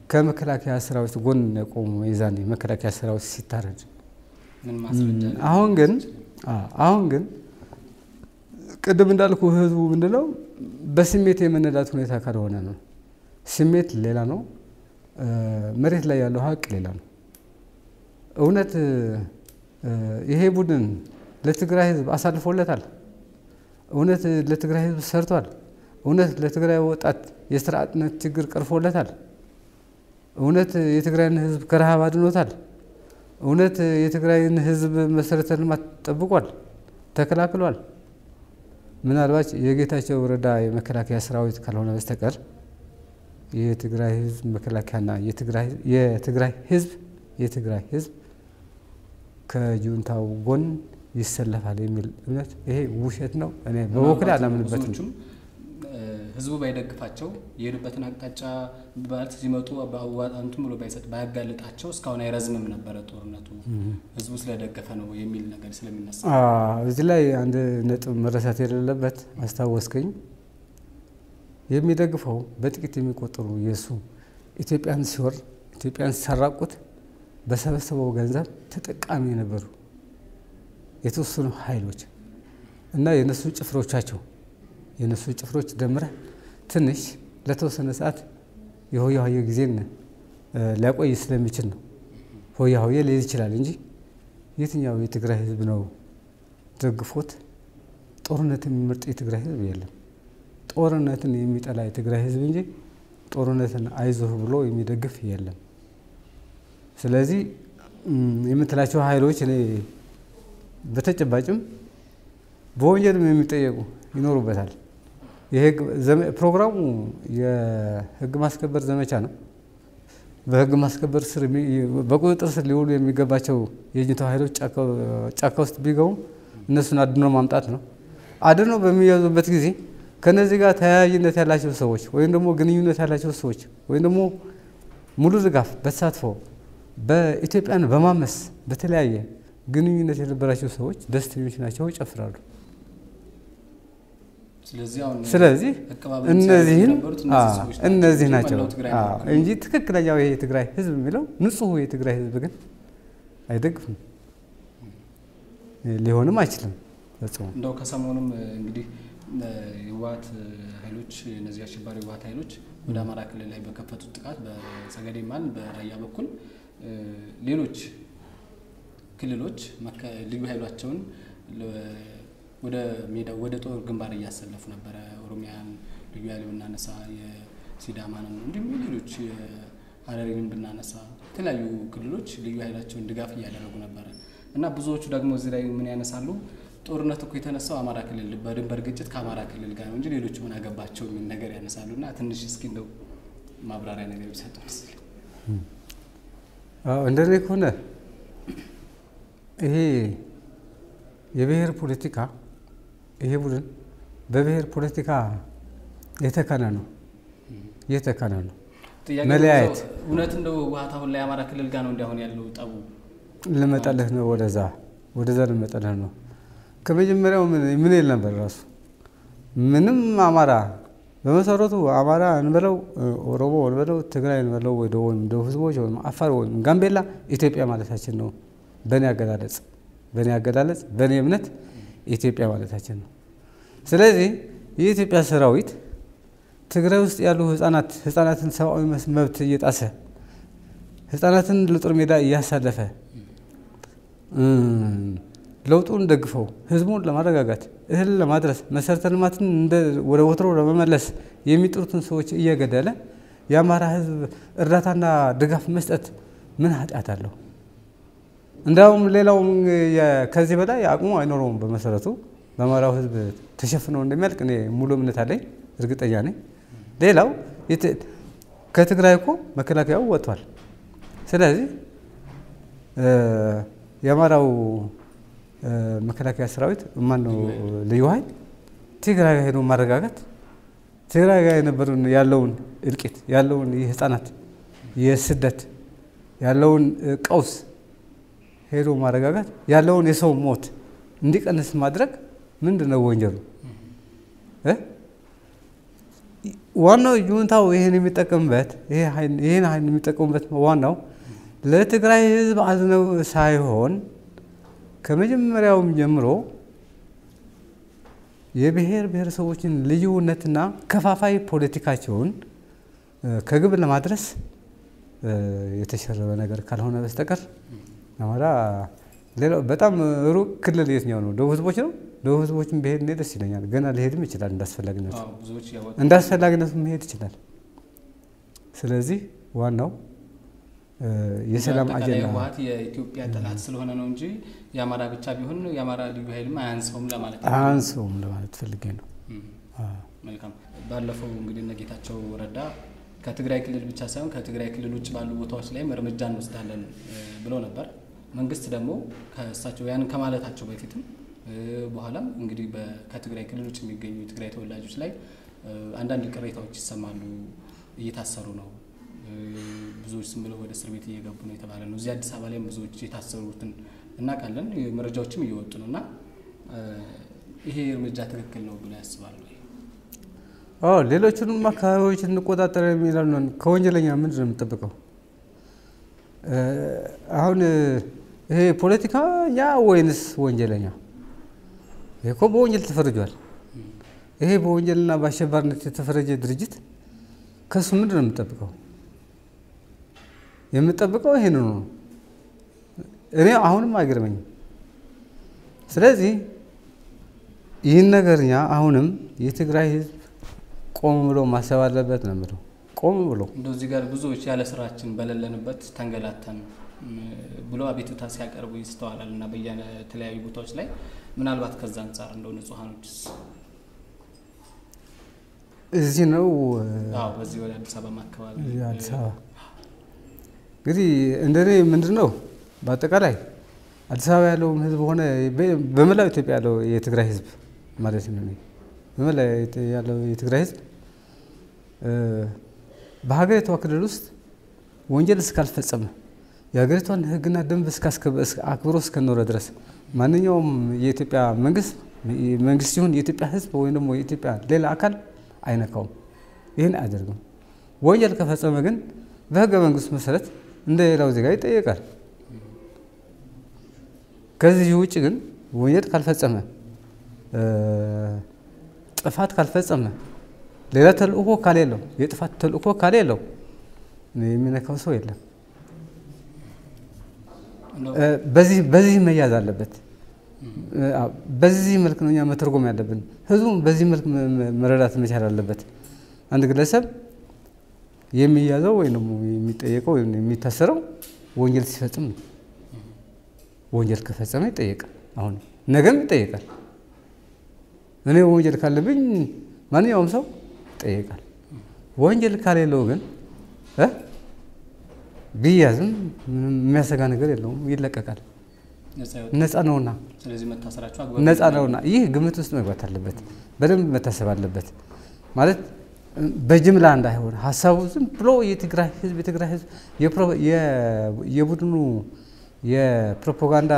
ከመከላከያ ሰራዊት ጎን የቆሙ የዛኔ መከላከያ ሰራዊት ሲታረድ ምን ማስረጃ አለ? አሁን ግን አሁን ግን ቅድም እንዳልኩ ህዝቡ ምንድነው በስሜት የመነዳት ሁኔታ ካልሆነ ነው። ስሜት ሌላ ነው፣ መሬት ላይ ያለው ሀቅ ሌላ ነው። እውነት ይሄ ቡድን ለትግራይ ህዝብ አሳልፎለታል? እውነት ለትግራይ ህዝብ ሰርቷል? እውነት ለትግራይ ወጣት የስራ አጥነት ችግር ቀርፎለታል? እውነት የትግራይን ህዝብ ከረሃብ አድኖታል? እውነት የትግራይን ህዝብ መሰረተ ልማት ጠብቋል? ተከላክሏል? ምናልባት የጌታቸው ረዳ የመከላከያ ሰራዊት ካልሆነ በስተቀር የትግራይ ህዝብ መከላከያና የትግራይ ህዝብ የትግራይ ህዝብ ከጁንታው ጎን ይሰለፋል የሚል እምነት ይሄ ውሸት ነው። እኔ በበኩሌ አላምንበትም። ብዙዎቹም ህዝቡ ባይደግፋቸው የሄዱበትን አቅጣጫ ማለት ሲመጡ በአዋጣንቱም ብሎ ባይሰጥ ባያጋልጣቸው እስካሁን አይረዝምም ነበረ ጦርነቱ ህዝቡ ስለደገፈ ነው የሚል ነገር ስለሚነሳ እዚህ ላይ አንድ ነጥብ መረሳት የሌለበት አስታወስከኝ። የሚደግፈው በጥቂት የሚቆጠሩ የእሱ ኢትዮጵያን ሲወር ኢትዮጵያን ሲሰራቁት በሰበሰበው ገንዘብ ተጠቃሚ የነበሩ የተወሰኑ ኃይሎች እና የነሱ ጭፍሮቻቸው የነሱ ጭፍሮች ደምረህ ትንሽ ለተወሰነ ሰዓት የሆያ ሆየ ጊዜን ሊያቆይ ስለሚችል ነው። ሆያ ሆየ ሊል ይችላል እንጂ የትኛው የትግራይ ህዝብ ነው ደግፎት ጦርነት የሚመርጥ የትግራይ ህዝብ የለም። ጦርነትን የሚጠላ የትግራይ ህዝብ እንጂ ጦርነትን አይዞህ ብሎ የሚደግፍ የለም። ስለዚህ የምትላቸው ኃይሎች እኔ በተጨባጭም በወንጀልም የሚጠየቁ ይኖሩበታል። ፕሮግራሙ የህግ ማስከበር ዘመቻ ነው። በህግ ማስከበር ስር በቁጥጥር ስር ሊውሉ የሚገባቸው የጁንታው ኃይሎች ጫካ ውስጥ ቢገቡም እነሱን አድኖ ማምጣት ነው። አድኖ በሚያዙበት ጊዜ ከነዚህ ጋር ተያያዥነት ያላቸው ሰዎች ወይም ደግሞ ግንኙነት ያላቸው ሰዎች ወይም ደግሞ ሙሉ ድጋፍ በተሳትፎ በኢትዮጵያን በማመስ በተለያየ ግንኙነት የነበራቸው ሰዎች ደስተኞች ናቸው፣ ይጨፍራሉ። ስለዚህ እነዚህን እነዚህ ናቸው እንጂ ትክክለኛው ይሄ የትግራይ ህዝብ የሚለው ንጹሑ የትግራይ ህዝብ ግን አይደግፍም፣ ሊሆንም አይችልም ፈጽሞ። እንደው ከሰሞኑም እንግዲህ የህወሓት ኃይሎች እነዚህ አሸባሪ ህወሓት ኃይሎች ወደ አማራ ክልል ላይ በከፈቱት ጥቃት በሰገዴ ማን በራያ በኩል ሌሎች ክልሎች ልዩ ኃይሏቸውን ወደ ሜዳ ወደ ጦር ግንባር እያሰለፉ ነበረ። ኦሮሚያን ልዩ ኃይል ብናነሳ የሲዳማንም እንዲሁም ሌሎች ሀረሪንም ብናነሳ የተለያዩ ክልሎች ልዩ ኃይላቸውን ድጋፍ እያደረጉ ነበረ እና ብዙዎቹ ደግሞ እዚህ ላይ ምን ያነሳሉ? ጦርነት እኮ የተነሳው አማራ ክልል በድንበር ግጭት ከአማራ ክልል ጋር ነው እንጂ ሌሎቹ ምን አገባቸው የሚል ነገር ያነሳሉ እና ትንሽ እስኪ እንደው ማብራሪያ ነገር ቢሰጡ መስል እንደኔ ከሆነ ይሄ የብሔር ፖለቲካ ይሄ ቡድን በብሔር ፖለቲካ የተካነ ነው የተካነ ነው። መለያየት እውነት እንደው ህወሓት አሁን ላይ አማራ ክልል ጋር ነው እንዲያሁን ያለው ጠቡ ልመጣልህ ነው። ወደዛ ወደዛ ልመጣልህ ነው። ከመጀመሪያው ምን ይል ነበር ራሱ ምንም አማራ በመሰረቱ አማራ እንበለው ኦሮሞ እንበለው ትግራይ እንበለው ወይ ወይም ደቡብ ህዝቦች ወይም አፋር ወይም ጋምቤላ ኢትዮጵያ ማለታችን ነው። በእኔ አገላለጽ በእኔ አገላለጽ በእኔ እምነት ኢትዮጵያ ማለታችን ነው። ስለዚህ የኢትዮጵያ ሰራዊት ትግራይ ውስጥ ያሉ ህጻናት ህጻናትን ሰብአዊ መብት እየጣሰ ህጻናትን ለጦር ሜዳ እያሳለፈ ለውጡን ደግፈው ህዝቡን ለማረጋጋት እህል ለማድረስ መሰረተ ልማትን ወደ ወትሮ ለመመለስ የሚጥሩትን ሰዎች እየገደለ የአማራ ህዝብ እርዳታና ድጋፍ መስጠት ምን ኃጢአት አለው? እንዳውም ሌላውም ከዚህ በላይ አቅሙ አይኖረውም። በመሰረቱ በአማራው ህዝብ ተሸፍነው እንደሚያልቅ እኔ ሙሉ እምነት አለኝ፣ እርግጠኛ ነኝ። ሌላው ከትግራይ እኮ መከላከያው ወጥቷል። ስለዚህ የአማራው መከላከያ ሰራዊት ማነው ልዩ ኃይል ትግራይ ጋር ሄዶ ማረጋጋት ትግራይ ጋር የነበረውን ያለውን እልቂት ያለውን የህፃናት የስደት ያለውን ቀውስ ሄዶ ማረጋጋት ያለውን የሰው ሞት እንዲቀንስ ማድረግ ምንድን ነው ወንጀሉ? ዋናው ጁንታው ይህን የሚጠቀምበት ይህን ኃይል የሚጠቀሙበት ዋናው ለትግራይ ህዝብ አዝነው ሳይሆን ከመጀመሪያውም ጀምሮ የብሔር ብሔረሰቦችን ልዩነትና ከፋፋይ ፖለቲካቸውን ከግብ ለማድረስ የተሸረበ ነገር ካልሆነ በስተቀር አማራ ሌላው በጣም ሩቅ ክልል የትኛው ነው? ደቡብ ህዝቦች ነው። ደቡብ ህዝቦችን ብሄድ እኔ ደስ ይለኛል። ገና ሊሄድም ይችላል እንዳስፈላጊነቱ እንደ አስፈላጊነቱ መሄድ ይችላል። ስለዚህ ዋናው የሰላም አጀንዳ ህወሓት የኢትዮጵያ ጠላት ስለሆነ ነው እንጂ የአማራ ብቻ ቢሆን የአማራ ልዩ ኃይልም አያንሰውም ለማለት ነው። አያንሰውም ለማለት ፈልጌ ነው። መልካም። ባለፈው እንግዲህ እነ ጌታቸው ረዳ ከትግራይ ክልል ብቻ ሳይሆን ከትግራይ ክልል ውጭ ባሉ ቦታዎች ላይም እርምጃ እንወስዳለን ብለው ነበር። መንግስት ደግሞ ከእሳቸው ያንን ከማለታቸው በፊትም በኋላም እንግዲህ ከትግራይ ክልል ውጭ የሚገኙ የትግራይ ተወላጆች ላይ አንዳንድ ቅሬታዎች ይሰማሉ። እየታሰሩ ነው፣ ብዙዎች ዝም ብለው ወደ እስር ቤት እየገቡ ነው የተባለ ነው። እዚህ አዲስ አበባ ላይም ብዙዎች የታሰሩትን እናውቃለን፣ መረጃዎችም እየወጡ ነው እና ይሄ እርምጃ ትክክል ነው ብለው ያስባሉ? ሌሎቹንም አካባቢዎች እንቆጣጠር የሚላሉ ከወንጀለኛ ምንድን ነው የምጠብቀው? አሁን ይሄ ፖለቲከኛ ወይንስ ወንጀለኛ? ይሄ እኮ በወንጀል ተፈርጇል። ይሄ በወንጀልና በአሸባሪነት የተፈረጀ ድርጅት ከሱ ምንድን ነው የምጠብቀው? የምጠብቀው ይሄን ነው። እኔ አሁንም አይገርመኝም። ስለዚህ ይህን ነገር እኛ አሁንም የትግራይ ህዝብ ቆም ብሎ ማሰብ አለበት ነው የምለው። ቆም ብሎ እንደው እዚህ ጋር ብዙዎች ያለ ስራችን በሌለንበት ተንገላተን ብሎ አቤቱታ ሲያቀርቡ ይስተዋላል እና በየተለያዩ ቦታዎች ላይ ምናልባት ከዛ አንጻር እንደው ንጹሐኖችስ እዚህ ነው በዚህ ወደ አዲስ አበባ አካባቢ አዲስ አበባ እንግዲህ እንደኔ ምንድን ነው በአጠቃላይ አዲስ አበባ ያለውም ህዝብ ሆነ በመላው ኢትዮጵያ ያለው የትግራይ ህዝብ ማለት ነው በመላው ያለው የትግራይ ህዝብ በሀገሪቷ ክልል ውስጥ ወንጀል እስካልፈጸመ የሀገሪቷን ህግና ደንብ አክብሮ እስከኖረ ድረስ ማንኛውም የኢትዮጵያ መንግስት መንግስት ሲሆን የኢትዮጵያ ህዝብ ወይም ደግሞ የኢትዮጵያ ሌላ አካል አይነካውም። ይህን አያደርግም። ወንጀል ከፈጸመ ግን በህገ መንግስቱ መሰረት እንደ ሌላው ዜጋ ይጠየቃል። ከዚህ ውጭ ግን ወንጀል ካልፈጸመ ጥፋት ካልፈጸመ ሌላ ተልእኮ ካሌለው የጥፋት ተልእኮ ካሌለው የሚነካው ሰው የለም። በዚህ በዚህ መያዝ አለበት። በዚህ መልክ ነው እኛ መተርጎም ያለብን። ህዝቡም በዚህ መልክ መረዳት መቻል አለበት። አንድ ግለሰብ የሚያዘው ወይም ደግሞ የሚጠየቀው ወይም የሚታሰረው ወንጀል ሲፈጽም ነው። ወንጀል ከፈጸመ ይጠየቃል። አሁን ነገም ይጠየቃል። እኔ ወንጀል ካለብኝ ማንኛውም ሰው ይጠየቃል። ወንጀል ካሌለው ግን ቢያዝም የሚያሰጋ ነገር የለውም፣ ይለቀቃል። ነፃ ነውና ነፃ ነውና፣ ይህ ግምት ውስጥ መግባት አለበት። በደንብ መታሰብ አለበት። ማለት በጅምላ እንዳይሆን ሀሳቡ ዝም ብሎ የትግራይ ህዝብ የትግራይ ህዝብ የቡድኑ የፕሮፓጋንዳ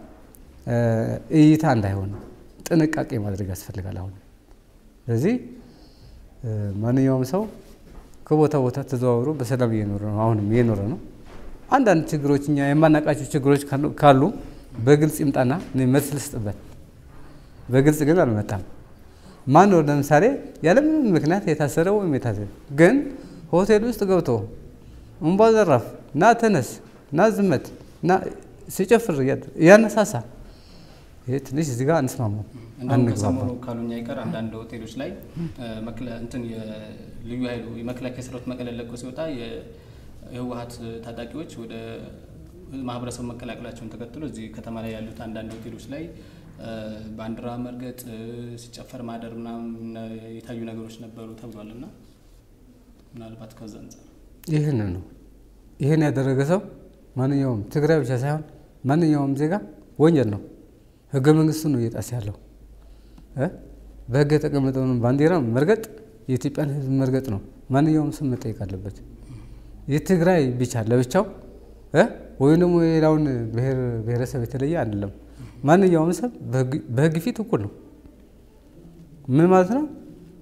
እይታ እንዳይሆን ጥንቃቄ ማድረግ ያስፈልጋል። አሁን ስለዚህ ማንኛውም ሰው ከቦታ ቦታ ተዘዋውሮ በሰላም እየኖረ ነው። አሁንም እየኖረ ነው። አንዳንድ ችግሮች እኛ የማናውቃቸው ችግሮች ካሉ በግልጽ ይምጣና መልስ ልስጥበት። በግልጽ ግን አልመጣም። ማን ነው ለምሳሌ ያለምንም ምክንያት የታሰረ ወይም የታሰረ ግን ሆቴል ውስጥ ገብቶ እምቧ ዘራፍ ና ተነስ ና ዝመት ና ሲጨፍር እያነሳሳ ይሄ ትንሽ እዚህ ጋር አንስማማም። እንደውም ከሰሞኑ ካሉኛ ይቀር አንዳንድ ሆቴሎች ላይ እንትን ልዩ ኃይሉ የመከላከያ ሰራዊት መቀሌ ለቆ ሲወጣ የህወሀት ታጣቂዎች ወደ ማህበረሰቡ መቀላቀላቸውን ተከትሎ እዚህ ከተማ ላይ ያሉት አንዳንድ ሆቴሎች ላይ ባንዲራ መርገጥ፣ ሲጨፈር ማደር ምናምን የታዩ ነገሮች ነበሩ ተብሏል። እና ምናልባት ከዛ አንጻር ይህን ነው ይህን ያደረገ ሰው ማንኛውም ትግራይ ብቻ ሳይሆን ማንኛውም ዜጋ ወንጀል ነው። ህገ መንግስቱ ነው እየጣሰ ያለው። በህግ የተቀመጠውን ባንዲራ መርገጥ የኢትዮጵያን ህዝብ መርገጥ ነው። ማንኛውም ሰው መጠየቅ አለበት። የትግራይ ብቻ ለብቻው ወይም ደግሞ የሌላውን ብሔረሰብ የተለየ አይደለም። ማንኛውም ሰብ በህግ ፊት እኩል ነው። ምን ማለት ነው?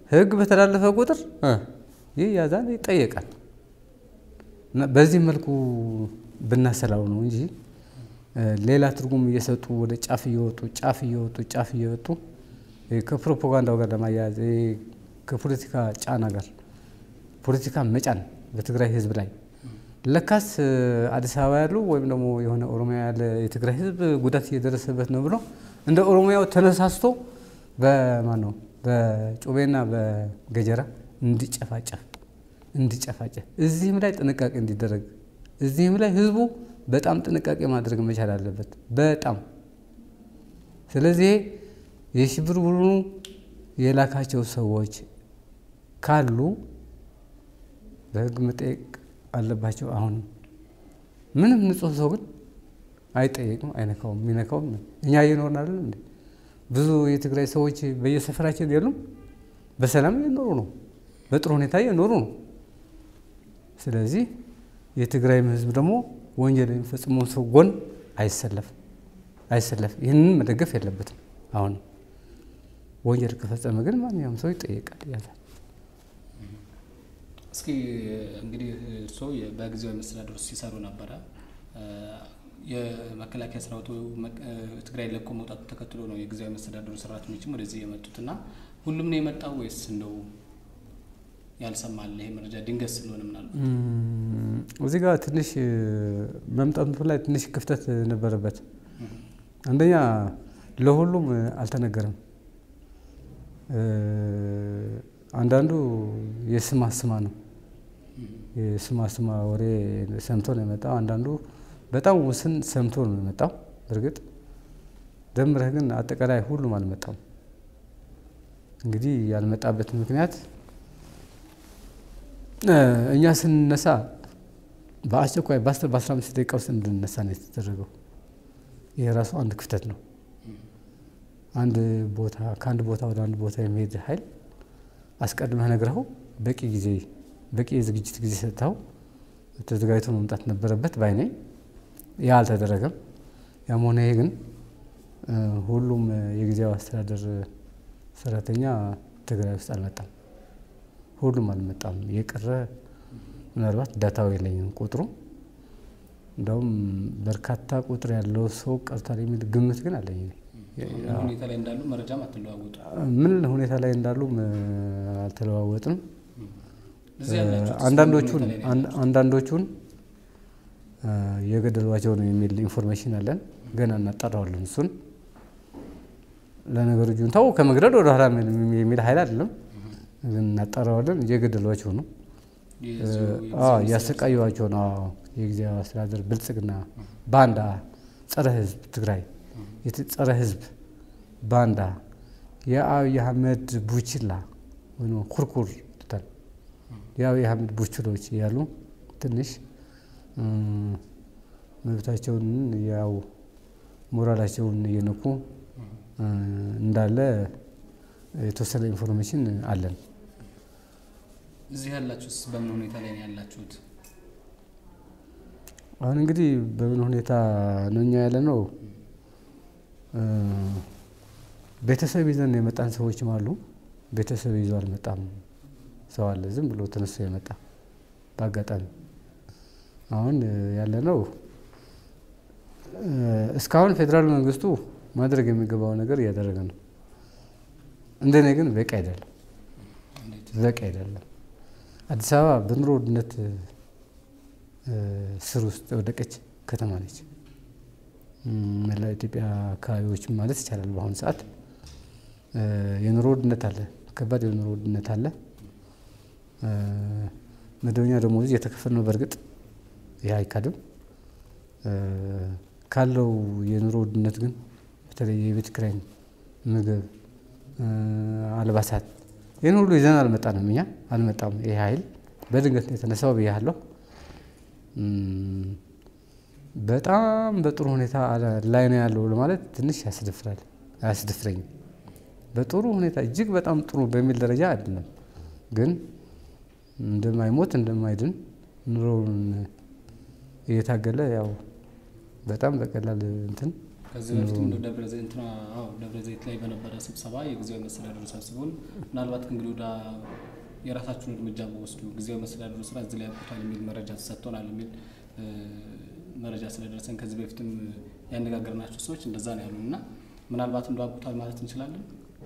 ህግ በተላለፈ ቁጥር ይህ ያዛል ይጠየቃል። እና በዚህ መልኩ ብናሰላው ነው እንጂ ሌላ ትርጉም እየሰጡ ወደ ጫፍ እየወጡ ጫፍ እየወጡ ጫፍ እየወጡ ከፕሮፓጋንዳው ጋር ለማያያዝ ከፖለቲካ ጫና ጋር ፖለቲካ መጫን በትግራይ ህዝብ ላይ ለካስ አዲስ አበባ ያሉ ወይም ደግሞ የሆነ ኦሮሚያ ያለ የትግራይ ህዝብ ጉዳት እየደረሰበት ነው ብሎ እንደ ኦሮሚያው ተነሳስቶ በማን ነው በጩቤና በገጀራ እንዲጨፋጨፍ እንዲጨፋጨፍ እዚህም ላይ ጥንቃቄ እንዲደረግ እዚህም ላይ ህዝቡ በጣም ጥንቃቄ ማድረግ መቻል አለበት። በጣም ስለዚህ የሽብር ቡድኑ የላካቸው ሰዎች ካሉ በህግ መጠየቅ አለባቸው። አሁንም ምንም ንጹህ ሰው ግን አይጠየቅም፣ አይነካውም። የሚነካውም እኛ እየኖርን አይደለም እንዴ? ብዙ የትግራይ ሰዎች በየሰፈራችን የሉም? በሰላም እየኖሩ ነው፣ በጥሩ ሁኔታ እየኖሩ ነው። ስለዚህ የትግራይም ህዝብ ደግሞ ወንጀል የሚፈጽመውን ሰው ጎን አይሰለፍም አይሰለፍም። ይህንን መደገፍ የለበትም። አሁን ወንጀል ከፈጸመ ግን ማንኛውም ሰው ይጠየቃል፣ ያዛል። እስኪ እንግዲህ እርስዎ በጊዜያዊ መስተዳድር ውስጥ ሲሰሩ ነበረ። የመከላከያ ሰራዊቱ ትግራይ ለቆ መውጣቱ ተከትሎ ነው የጊዜያዊ መስተዳድሩ ሰራተኞችም ወደዚህ የመጡት እና ሁሉም ነው የመጣው ወይስ እንደው ያልሰማል ይሄ መረጃ ድንገት ስለሆነ ምናልባት እዚህ ጋር ትንሽ መምጣቱ ላይ ትንሽ ክፍተት ነበረበት። አንደኛ ለሁሉም አልተነገረም። አንዳንዱ የስማ ስማ ነው የስማ ስማ ወሬ ሰምቶ ነው የመጣው። አንዳንዱ በጣም ውስን ሰምቶ ነው የመጣው። እርግጥ ደምረህ ግን አጠቃላይ ሁሉም አልመጣም። እንግዲህ ያልመጣበት ምክንያት እኛ ስንነሳ በአስቸኳይ በአስራ አምስት ደቂቃ ውስጥ እንድንነሳ ነው የተደረገው። ይሄ ራሱ አንድ ክፍተት ነው። አንድ ቦታ ከአንድ ቦታ ወደ አንድ ቦታ የሚሄድ ኃይል አስቀድመህ ነግረኸው በቂ ጊዜ በቂ የዝግጅት ጊዜ ሰጥተኸው ተዘጋጅቶ መምጣት ነበረበት ባይ ነኝ። ያ አልተደረገም። ያም ሆነ ይሄ ግን ሁሉም የጊዜያዊ አስተዳደር ሰራተኛ ትግራይ ውስጥ አልመጣም። ሁሉም አልመጣም። የቀረ ምናልባት ዳታው የለኝም ቁጥሩ እንደውም በርካታ ቁጥር ያለው ሰው ቀርቷል የሚል ግምት ግን አለኝ። ምን ሁኔታ ላይ እንዳሉ መረጃም አትለዋወጡ? ምን ሁኔታ ላይ እንዳሉም አልተለዋወጥም። እዚህ ያላችሁት አንዳንዶቹን ምን ሁኔታ ላይ ነው አንዳንዶቹን የገደሏቸው ነው የሚል ኢንፎርሜሽን አለን። ገና እናጣራዋለን እሱን። ለነገሩ ጁንታው ከመግደል ወደ ኋላ የሚል ኃይል አይደለም፣ ግን እናጣራዋለን። እየገደሏቸው ነው፣ የዚሁ አዎ፣ የጊዜያዊ እያሰቃዩዋቸው ነው። አዎ፣ የጊዜያዊ አስተዳደር ብልጽግና ባንዳ፣ ጸረ ህዝብ ትግራይ የት- ጸረ ህዝብ ባንዳ የአብይ አህመድ ቡችላ ወይ ኩርኩር ይሉታል። የአብይ አህመድ ቡችሎች ያሉ ትንሽ እም፣ መብታቸውን ያው ሞራላቸውን እየነኩ እ፣ እንዳለ የተወሰነ ኢንፎርሜሽን አለን። እዚህ ያላችሁት በምን ሁኔታ ላይ ነው ያላችሁት? አሁን እንግዲህ በምን ሁኔታ ነው እኛ ያለ ነው? እ፣ ቤተሰብ ይዘን የመጣን ሰዎችም አሉ። ቤተሰብ ይዞ አልመጣም ሰው አለ፣ ዝም ብሎ ተነስቶ የመጣ በአጋጣሚ። አሁን ያለ ነው እስካሁን ፌዴራል መንግስቱ ማድረግ የሚገባው ነገር እያደረገ ነው። እንደኔ ግን በቂ አይደለም፣ እንዴት? በቂ አይደለም። አዲስ አበባ በኑሮ ውድነት እ፣ ስር ውስጥ የወደቀች ከተማ ነች። እም፣ መላ ኢትዮጵያ አካባቢዎች ማለት ይቻላል። በአሁኑ ሰዓት እ፣ የኑሮ ውድነት አለ፣ ከባድ የኑሮ ውድነት አለ። እ፣ መደበኛ ደሞዝ እየተከፈለ ነው። በእርግጥ ይህ አይካድም። እ፣ ካለው የኑሮ ውድነት ግን በተለይ የቤት ኪራይ፣ ምግብ፣ እ፣ አልባሳት ይህን ሁሉ ይዘን አልመጣንም። እኛ አልመጣም። ይህ ኃይል በድንገት ነው የተነሳው ብያለሁ። እም፣ በጣም በጥሩ ሁኔታ ላይ ነው ያለው ለማለት ትንሽ ያስደፍራል፣ አያስደፍረኝም። በጥሩ ሁኔታ እጅግ በጣም ጥሩ በሚል ደረጃ አይደለም፣ ግን እንደማይሞት እንደማይድን ኑሮውን እየታገለ ያው በጣም በቀላል እንትን ከዚህ በፊትም እንደው ደብረ ዘይት እንትና አዎ ደብረ ዘይት ላይ በነበረ ስብሰባ የጊዜያዊ መስተዳድሩ ሰብስቦን ምናልባት እንግዲህ ወደ የራሳችሁን እርምጃ በወስዱ ጊዜያዊ መስተዳድሩ ስራ እዚህ ላይ ያብቁታል የሚል መረጃ ተሰጥቶናል የሚል እ፣ መረጃ ስለደረሰን ከዚህ በፊትም ያነጋገርናቸው ሰዎች እንደዛ ነው ያሉን እና ምናልባት እንደው አብቁታል ማለት እንችላለን።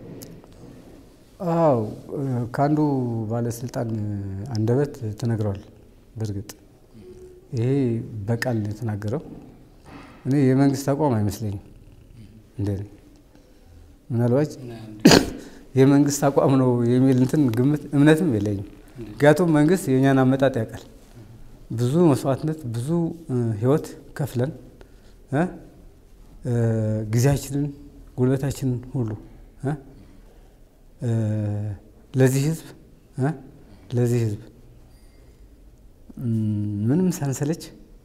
አዎ ከአንዱ ባለስልጣን አንደበት ተነግሯል። በእርግጥ ይሄ በቃል ነው የተናገረው። እኔ የመንግስት አቋም አይመስለኝም። እንደ እኔ ምናልባት እና የመንግስት አቋም ነው የሚል እንትን ግምት እምነትም የለኝም። ምክንያቱም መንግስት የእኛን አመጣጥ ያውቃል። ብዙ መስዋዕትነት፣ ብዙ እ፣ ህይወት ከፍለን እ፣ እ፣ ጊዜያችንን፣ ጉልበታችንን ሁሉ እ፣ እ፣ ለዚህ ህዝብ እ፣ ለዚህ ህዝብ እም፣ ምንም ሳንሰለች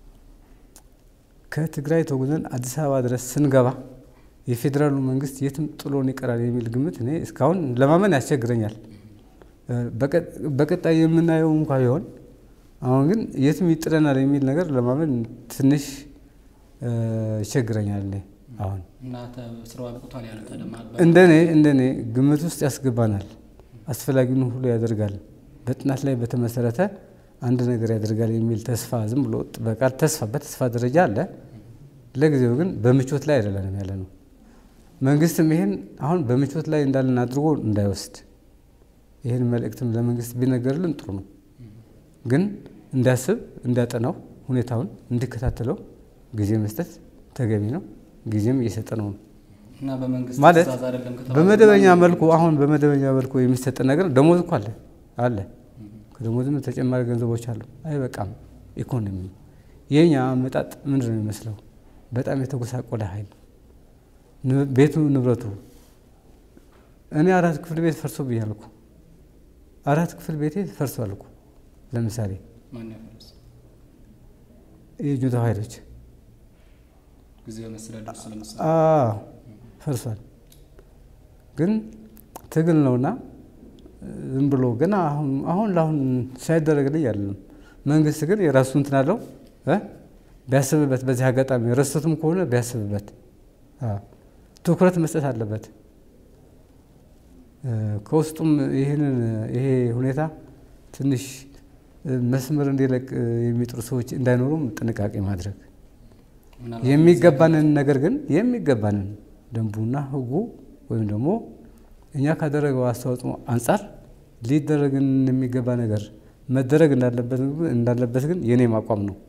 ከትግራይ ተጉዘን አዲስ አበባ ድረስ ስንገባ የፌዴራሉ መንግስት የትም ጥሎን ይቀራል የሚል ግምት እኔ እስካሁን ለማመን ያስቸግረኛል። እ፣ በቀ- በቀጣይ የምናየው እንኳ ቢሆን አሁን ግን የትም ይጥለናል የሚል ነገር ለማመን ትንሽ እ፣ ይቸግረኛል። እኔ አሁን እና ተ- ስራው አብቁቷል ያሉት አለማ እንደኔ እንደኔ ግምት ውስጥ ያስገባናል። አስፈላጊውን ሁሉ ያደርጋል፣ በጥናት ላይ በተመሰረተ አንድ ነገር ያደርጋል የሚል ተስፋ ዝም ብሎ በቃል ተስፋ በተስፋ ደረጃ አለ። ለጊዜው ግን በምቾት ላይ አይደለንም ያለ ነው። መንግስትም ይሄን አሁን በምቾት ላይ እንዳለን አድርጎ እንዳይወስድ ይህን መልእክትም ለመንግስት ቢነገርልን ጥሩ ነው። ግን እንዲያስብ እንዲያጠናው ሁኔታውን እንዲከታተለው ጊዜ መስጠት ተገቢ ነው። ጊዜም እየሰጠ ነው ነው እና በመንግስት ማለት ትእዛዝ አይደለም ከተባለ በመደበኛ መልኩ አሁን በመደበኛ መልኩ የሚሰጥ ነገር ደሞዝ እኮ አለ አለ ከደሞዝም ተጨማሪ ገንዘቦች አሉ። አይበቃም። ኢኮኖሚ የኛ አመጣጥ ምንድን ነው የሚመስለው? በጣም የተጎሳቆለ ኃይል ን- ቤቱ ንብረቱ እኔ አራት ክፍል ቤት ፈርሶ ብያልኩ አራት ክፍል ቤቴ ፈርሷል እኮ ለምሳሌ ማን ያፈርስ የጁንታው ኃይሎች ጊዜያዊ መስተዳድሩ ስለምሳሌ አዎ ፈርሷል። ግን ትግል ነውና ዝም ብሎ ገና አሁን አሁን ለአሁን ሳይደረግልኝ አይደለም። መንግስት ግን የራሱ እንትን አለው እ ቢያስብበት በዚህ አጋጣሚ ረስቶትም ከሆነ ቢያስብበት አዎ፣ ትኩረት መስጠት አለበት። እ፣ ከውስጡም ይህንን ይሄ ሁኔታ ትንሽ እ፣ መስመር እንዲለቅ እ፣ የሚጥሩ ሰዎች እንዳይኖሩም ጥንቃቄ ማድረግ ምናልባት የሚገባንን ነገር ግን የሚገባንን ደንቡና ሕጉ ወይም ደግሞ እኛ ካደረገው አስተዋጽኦ አንጻር ሊደረግን የሚገባ ነገር መደረግ እንዳለበት እንዳለበት ግን የኔም አቋም ነው።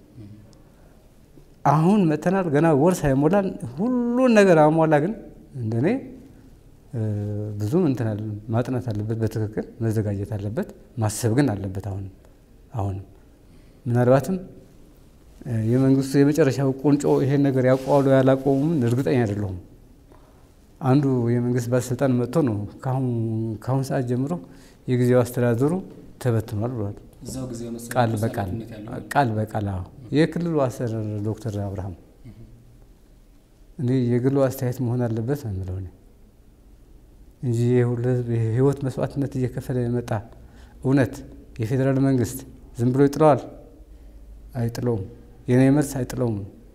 አሁን መተናል ገና ወር ሳይሞላን ሁሉን ነገር አሟላ ግን እንደኔ እ፣ ብዙም እንትን አለ ማጥናት አለበት፣ በትክክል መዘጋጀት አለበት፣ ማሰብ ግን አለበት። አሁን አሁንም ምናልባትም እ፣ የመንግስቱ የመጨረሻው ቁንጮ ይሄን ነገር ያውቀዋሉ ያላቆሙም እርግጠኛ አይደለሁም። አንዱ የመንግስት ባለስልጣን መጥቶ ነው ከአሁን ሰዓት ጀምሮ የጊዜው አስተዳደሩ ተበትኗል ብሏል። እዛው ጊዜያዊ ቃል መስተዳድሩ በቃል ኃላፊነት ያለው ቃል በቃል አዎ። የክልሉ አስተዳደር ዶክተር አብርሃም እኔ የግሉ አስተያየት መሆን አለበት ነው የምለው እኔ እንጂ የሁሉ ህዝብ የህይወት መስዋዕትነት እየከፈለ የመጣ እውነት የፌዴራል መንግስት ዝም ብሎ ይጥለዋል? አይጥለውም። የኔ መልስ አይጥለውም።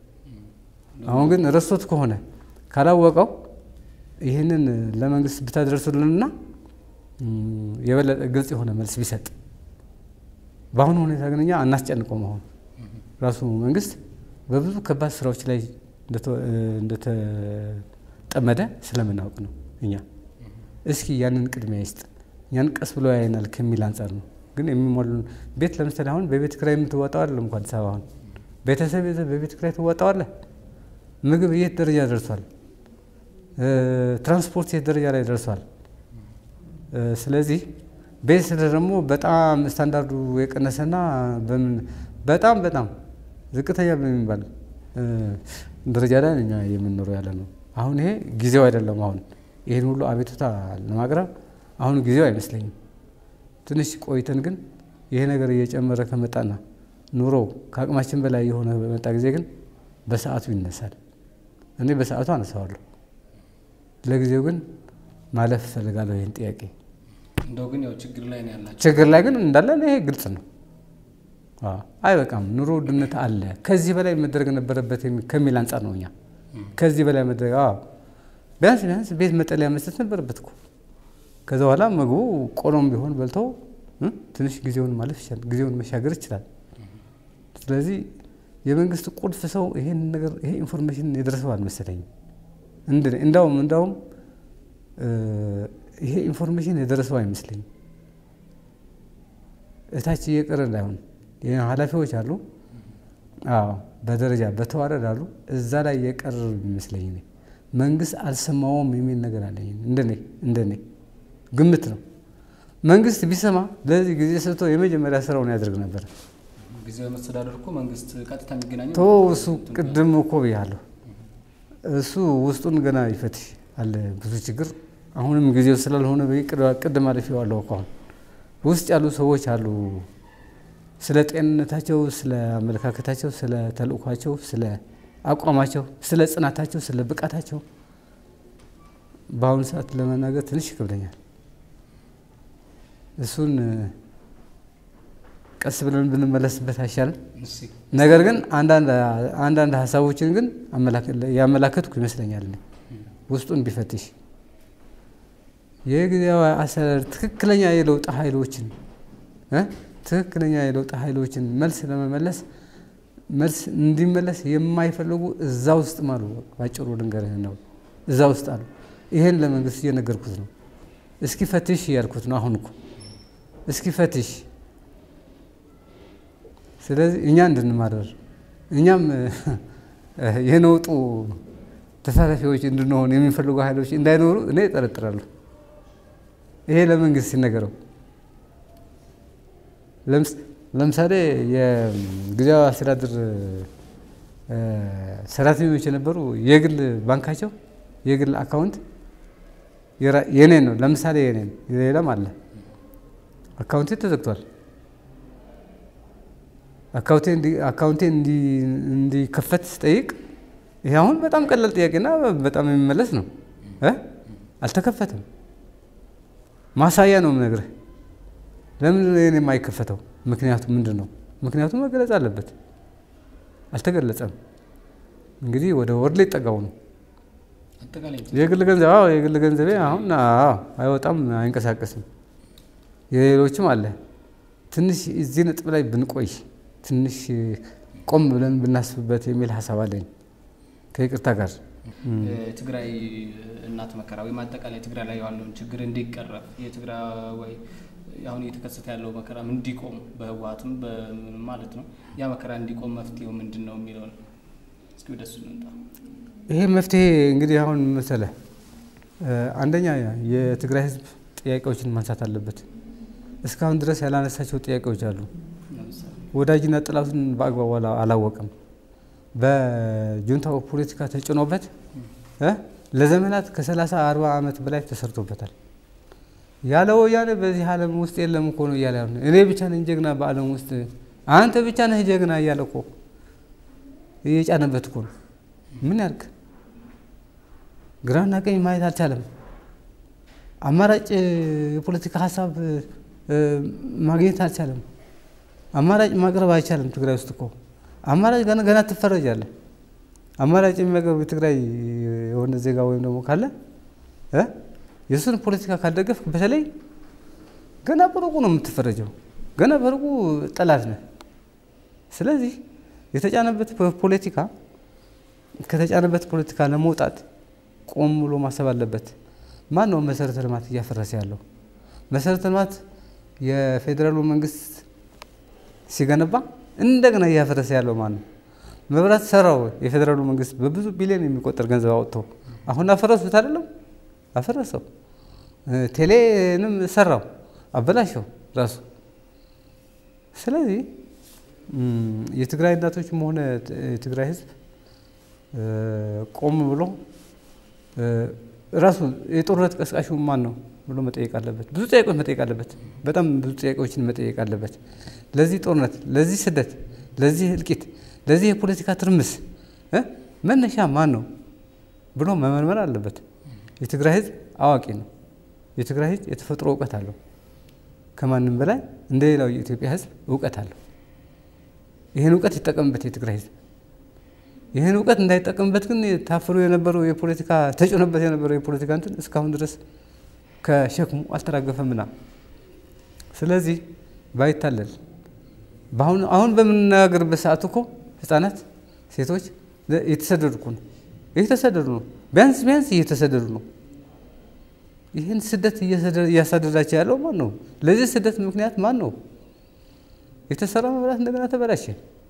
አሁን ግን ረስቶት ከሆነ ካላወቀው ይህንን ለመንግስት ብታደርሱልንና እም፣ የበለጠ ግልጽ የሆነ መልስ ቢሰጥ በአሁኑ ሁኔታ ግን እኛ አናስጨንቀውም። አሁን ራሱ መንግስት በብዙ ከባድ ስራዎች ላይ እንደተ- እንደተጠመደ ስለምናውቅ ነው። እኛ እስኪ ያንን ቅድሚያ ይስጥ፣ እኛን ቀስ ብሎ ያየናል ከሚል አንጻር ነው። ግን የሚሞሉ ቤት ለምሳሌ አሁን በቤት ኪራይ የምትወጣው አይደለም እንኳ አዲስ አበባ አሁን ቤተሰብ ይዘህ በቤት ኪራይ ትወጣዋለህ። ምግብ የት ደረጃ ደርሷል? እ፣ ትራንስፖርት የት ደረጃ ላይ ደርሷል? እ፣ ስለዚህ ቤት ስለ ደግሞ በጣም ስታንዳርዱ የቀነሰና በምን በጣም በጣም ዝቅተኛ በሚባል እ፣ ደረጃ ላይ እኛ የምንኖረው ያለ ነው። አሁን ይሄ ጊዜው አይደለም። አሁን ይህን ሁሉ አቤቱታ ለማቅረብ አሁን ጊዜው አይመስለኝም። ትንሽ ቆይተን ግን ይሄ ነገር እየጨመረ ከመጣና ኑሮ ከአቅማችን በላይ የሆነ በመጣ ጊዜ ግን በሰዓቱ ይነሳል። እኔ በሰዓቱ አነሳዋለሁ። ለጊዜው ግን ማለፍ እፈልጋለሁ ይህን ጥያቄ። እንደው ግን ያው ችግር ላይ ነው ያላቸው። ችግር ላይ ግን እንዳለን ይሄ ግልጽ ነው። አዎ፣ አይበቃም። ኑሮ ውድነት አለ። ከዚህ በላይ መደረግ ነበረበት የሚ- ከሚል አንጻር ነው እኛ ከዚህ በላይ መድረግ አዎ፣ ቢያንስ ቢያንስ ቤት መጠለያ መስጠት ነበረበት እኮ። ከዛ በኋላ ምግቡ ቆሎም ቢሆን በልተው እ ትንሽ ጊዜውን ማለፍ ይችላል፣ ጊዜውን መሻገር ይችላል። ስለዚህ የመንግስት ቁልፍ ሰው ይሄን ነገር ይሄ ኢንፎርሜሽን የደረሰው አልመሰለኝም። እንደ እንዳውም እንዳውም ይሄ ኢንፎርሜሽን የደረሰው አይመስለኝም። እታች እየቀረ እንዳይሆን ኃላፊዎች አሉ፣ አዎ በደረጃ በተዋረድ አሉ። እዛ ላይ የቀረ ይመስለኝ እኔ መንግስት አልሰማውም የሚል ነገር አለኝ። እንደኔ እንደኔ ግምት ነው። መንግስት ቢሰማ ለዚህ ጊዜ ሰጥቶ የመጀመሪያ ስራውን ያደርግ ነበር። ጊዜያዊ መስተዳደር እኮ መንግስት ቀጥታ የሚገናኘው ቶ እሱ ቅድም እኮ ብያለሁ። እሱ ውስጡን ገና ይፈትሽ አለ ብዙ ችግር። አሁንም ጊዜው ስላልሆነ ቅድም አልፌዋለሁ እኮ አሁን ውስጥ ያሉ ሰዎች አሉ። ስለ ጤንነታቸው፣ ስለ አመለካከታቸው፣ ስለ ተልእኳቸው፣ ስለ አቋማቸው፣ ስለ ጽናታቸው፣ ስለ ብቃታቸው በአሁኑ ሰዓት ለመናገር ትንሽ ይከብደኛል። እሱን ቀስ ብለን ብንመለስበት አይሻልም? ነገር ግን አንዳንድ ሀሳቦችን ግን ያመላከትኩ ይመስለኛል። ውስጡን ቢፈትሽ የጊዜያዊ አስተዳደር ትክክለኛ የለውጥ ኃይሎችን ትክክለኛ የለውጥ ኃይሎችን መልስ ለመመለስ መልስ እንዲመለስ የማይፈልጉ እዛ ውስጥ አሉ። ባጭሩ ልንገርህ ነው፣ እዛ ውስጥ አሉ። ይሄን ለመንግስት እየነገርኩት ነው። እስኪ ፈትሽ እያልኩት ነው። አሁን እኮ እስኪ ፈትሽ። ስለዚህ እኛ እንድንማረር እኛም የነውጡ ተሳታፊዎች እንድንሆን የሚፈልጉ ኃይሎች እንዳይኖሩ እኔ እጠረጥራለሁ። ይሄ ለመንግስት ሲነገረው ለምሳሌ የጊዜያዊ አስተዳደር ሰራተኞች የነበሩ የግል ባንካቸው የግል አካውንት የኔን ነው። ለምሳሌ የኔን ሌላም አለ አካውንቴ ተዘግቷል። አካውንቴ እንዲከፈት ስጠይቅ ይሄ አሁን በጣም ቀላል ጥያቄና በጣም የሚመለስ ነው። አልተከፈተም። ማሳያ ነው የምነግርህ። ለምን ይሄን የማይከፈተው? ምክንያቱ ምንድን ነው? ምክንያቱም መገለጽ አለበት። አልተገለጸም። እንግዲህ ወደ ወርድ ላይ ጠጋው ነው የግል ገንዘብ አዎ፣ የግል ገንዘቤ አሁን አዎ አይወጣም፣ አይንቀሳቀስም። የሌሎችም አለ። ትንሽ እዚህ ነጥብ ላይ ብንቆይ ትንሽ ቆም ብለን ብናስብበት የሚል ሀሳብ አለኝ ከይቅርታ ጋር ትግራይ እናት መከራ ወይም አጠቃላይ ትግራይ ላይ ያለውን ችግር እንዲቀረፍ የትግራይ አሁን እየተከሰተ ያለው መከራም እንዲቆም በህወሀትም ማለት ነው ያ መከራ እንዲቆም መፍትሄው ምንድን ነው የሚለውን እስኪ ወደሱ እንምጣ። ይሄ መፍትሄ እንግዲህ አሁን መሰለህ አንደኛ የትግራይ ህዝብ ጥያቄዎችን ማንሳት አለበት። እስካሁን ድረስ ያላነሳቸው ጥያቄዎች አሉ። ወዳጅና ጥላቱን በአግባቡ አላወቅም። በጁንታው ፖለቲካ ተጭኖበት ለዘመናት ከሰላሳ አርባ ዓመት በላይ ተሰርቶበታል። ያለ ወያኔ በዚህ ዓለም ውስጥ የለም እኮ ነው እያለ እኔ ብቻ ነኝ ጀግና በዓለም ውስጥ አንተ ብቻ ነህ ጀግና እያለ እኮ እየጫነበት እኮ ነው። ምን ያልክ ግራና ቀኝ ማየት አልቻለም። አማራጭ የፖለቲካ ሀሳብ ማግኘት አልቻለም። አማራጭ ማቅረብ አይቻልም። ትግራይ ውስጥ እኮ አማራጭ ገና ገና ትፈረጃለህ። አማራጭ የሚያቀርብ የትግራይ የሆነ ዜጋ ወይም ደግሞ ካለ የእሱን ፖለቲካ ካልደገፍክ በተለይ ገና በሩቁ ነው የምትፈረጀው። ገና በሩቁ ጠላት ነህ። ስለዚህ የተጫነበት ፖለቲካ ከተጫነበት ፖለቲካ ለመውጣት ቆም ብሎ ማሰብ አለበት። ማን ነው መሰረተ ልማት እያፈረሰ ያለው? መሰረተ ልማት የፌዴራሉ መንግስት ሲገነባ እንደገና እያፈረሰ ያለው ማን ነው? መብራት ሰራው የፌዴራሉ መንግስት በብዙ ቢሊዮን የሚቆጠር ገንዘብ አወጥቶ አሁን አፈረሱት አይደለም? አፈረሰው። ቴሌንም ሰራው አበላሸው ራሱ። ስለዚህ የትግራይ እናቶችም ሆነ የትግራይ ህዝብ ቆም ብሎ ራሱ የጦርነት ቀስቃሹ ማን ነው ብሎ መጠየቅ አለበት። ብዙ ጥያቄዎች መጠየቅ አለበት። በጣም ብዙ ጥያቄዎችን መጠየቅ አለበት። ለዚህ ጦርነት፣ ለዚህ ስደት፣ ለዚህ እልቂት፣ ለዚህ የፖለቲካ ትርምስ መነሻ ማን ነው ብሎ መመርመር አለበት። የትግራይ ህዝብ አዋቂ ነው። የትግራይ ህዝብ የተፈጥሮ እውቀት አለው። ከማንም በላይ እንደ ሌላው የኢትዮጵያ ህዝብ እውቀት አለው። ይህን እውቀት ይጠቀምበት የትግራይ ህዝብ። ይህን እውቀት እንዳይጠቀምበት ግን ታፍኖ የነበረው የፖለቲካ ተጭኖበት የነበረው የፖለቲካ እንትን እስካሁን ድረስ ከሸክሙ አልተራገፈምና ስለዚህ ባይታለል በአሁኑ አሁን በምንነጋገርበት ሰዓት እኮ ህፃናት፣ ሴቶች እየተሰደዱ እኮ ነው እየተሰደዱ ነው። ቢያንስ ቢያንስ እየተሰደዱ ነው። ይህን ስደት እያሳደዳቸው ያለው ማን ነው? ለዚህ ስደት ምክንያት ማን ነው? የተሰራ መብራት እንደገና ተበላሸ።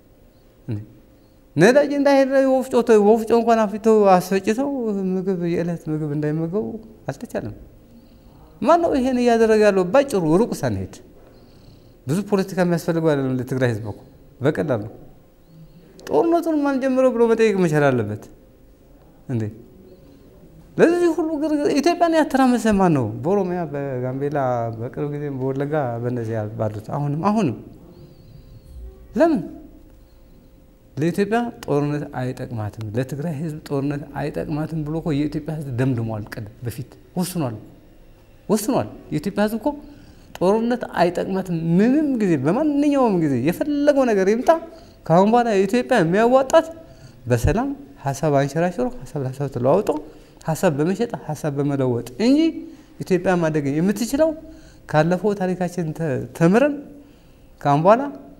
ነዳጅ እንዳይሄድ ወፍጮ ወፍጮ እንኳን አፍተው አስፈጭተው ምግብ የዕለት ምግብ እንዳይመገቡ አልተቻለም። ማን ነው ይሄን እያደረገ ያለው? ባጭሩ ሩቅ ሳንሄድ ብዙ ፖለቲካ የሚያስፈልገው አይደለም። ለትግራይ ህዝብ እኮ በቀላሉ ጦርነቱን ማን ጀምረው ብሎ መጠየቅ መቻል አለበት እንዴ! ለዚህ ሁሉ ግርግር ኢትዮጵያን ያተራመሰ ማን ነው? በኦሮሚያ፣ በጋምቤላ፣ በቅርብ ጊዜም በወለጋ በእነዚህ ባሉት አሁንም አሁንም ለምን ለኢትዮጵያ ጦርነት አይጠቅማትም፣ ለትግራይ ህዝብ ጦርነት አይጠቅማትም ብሎ እኮ የኢትዮጵያ ህዝብ ደምድሟል። ቀደም በፊት ወስኗል ወስኗል። የኢትዮጵያ ህዝብ እኮ ጦርነት አይጠቅማትም ምንም ጊዜ በማንኛውም ጊዜ የፈለገው ነገር ይምጣ፣ ከአሁን በኋላ የኢትዮጵያ የሚያዋጣት በሰላም ሀሳብ አንሸራሽሮ ሀሳብ ለሀሳብ ተለዋውጦ ሀሳብ በመሸጥ ሀሳብ በመለወጥ እንጂ ኢትዮጵያ ማደግ የምትችለው ካለፈው ታሪካችን ተምረን ከአሁን በኋላ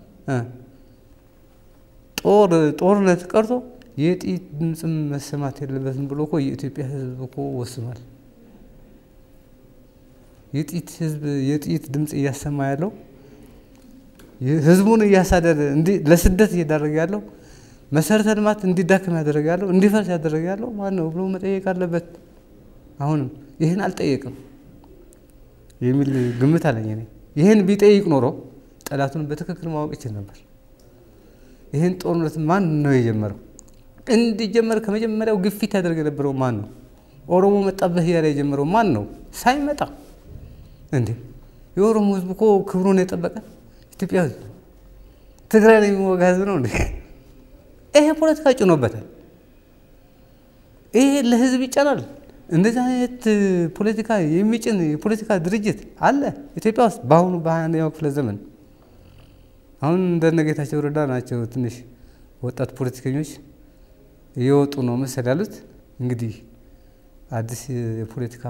ጦር ጦርነት ቀርቶ የጥይት ድምፅም መሰማት የለበትም ብሎ እኮ የኢትዮጵያ ህዝብ እኮ ወስኗል። የጥይት ህዝብ የጥይት ድምፅ እያሰማ ያለው ህዝቡን እያሳደደ ለስደት እየዳረገ ያለው መሰረተ ልማት እንዲዳክም ያደረገ ያለው እንዲፈርስ ያደረገ ያለው ማን ነው ብሎ መጠየቅ አለበት። አሁንም ይህን አልጠየቅም የሚል ግምት አለኝ እኔ። ይህን ቢጠይቅ ኖሮ ጠላቱን በትክክል ማወቅ ይችል ነበር። ይህን ጦርነት ማን ነው የጀመረው? እንዲጀመር ከመጀመሪያው ግፊት ያደርግ የነበረው ማን ነው? ኦሮሞ መጣበህ እያለ የጀመረው ማን ነው? ሳይመጣ እንዴ የኦሮሞ ህዝብ እኮ ክብሩን የጠበቀ ኢትዮጵያ ህዝብ ትግራይ ላይ የሚወጋ ህዝብ ነው እንዴ? ይሄ ፖለቲካ ጭኖበታል። ይሄ ለህዝብ ይጫናል። እንደዚህ አይነት ፖለቲካ የሚጭን የፖለቲካ ድርጅት አለ ኢትዮጵያ ውስጥ በአሁኑ በሀያ አንደኛው ክፍለ ዘመን። አሁን እንደነ ጌታቸው ረዳ ናቸው ትንሽ ወጣት ፖለቲከኞች እየወጡ ነው መሰል ያሉት። እንግዲህ አዲስ የፖለቲካ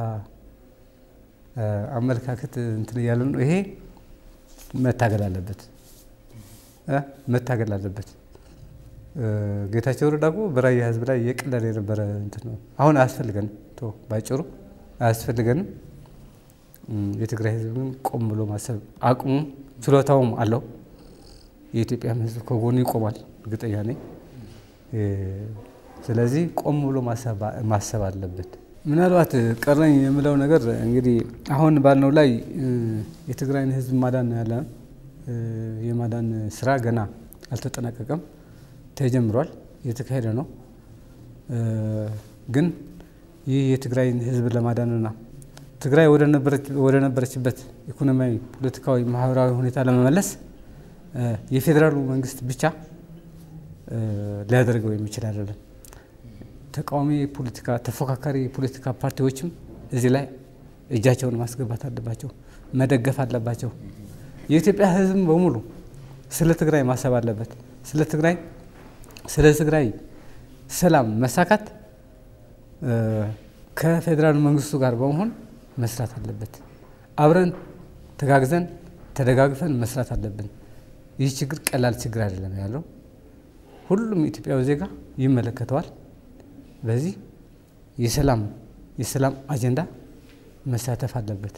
አመለካከት እንትን እያለ ነው። ይሄ መታገል አለበት መታገል አለበት። ጌታቸው ረዳ እኮ በራያ ህዝብ ላይ የቀለለ የነበረ እንትን ነው። አሁን አያስፈልገንም፣ ቶ ባጭሩ አያስፈልገንም። የትግራይ ህዝብ ግን ቆም ብሎ ማሰብ አቅሙም ችሎታውም አለው። የኢትዮጵያም ህዝብ ከጎኑ ይቆማል፣ እርግጠኛ ነኝ። ስለዚህ ቆም ብሎ ማሰብ አለበት። ምናልባት ቀረኝ የምለው ነገር እንግዲህ አሁን ባልነው ላይ የትግራይን ህዝብ ማዳን ያለ የማዳን ስራ ገና አልተጠናቀቀም፣ ተጀምሯል፣ እየተካሄደ ነው። ግን ይህ የትግራይን ህዝብ ለማዳንና ትግራይ ወደ ነበረችበት ኢኮኖሚያዊ፣ ፖለቲካዊ፣ ማህበራዊ ሁኔታ ለመመለስ የፌዴራሉ መንግስት ብቻ ሊያደርገው የሚችል አይደለም። ተቃዋሚ ፖለቲካ ተፎካካሪ የፖለቲካ ፓርቲዎችም እዚህ ላይ እጃቸውን ማስገባት አለባቸው፣ መደገፍ አለባቸው። የኢትዮጵያ ህዝብ በሙሉ ስለ ትግራይ ማሰብ አለበት። ስለ ትግራይ ስለ ትግራይ ሰላም መሳካት ከፌዴራል መንግስቱ ጋር በመሆን መስራት አለበት። አብረን ተጋግዘን ተደጋግፈን መስራት አለብን። ይህ ችግር ቀላል ችግር አይደለም ያለው ሁሉም ኢትዮጵያዊ ዜጋ ይመለከተዋል። በዚህ የሰላም የሰላም አጀንዳ መሳተፍ አለበት።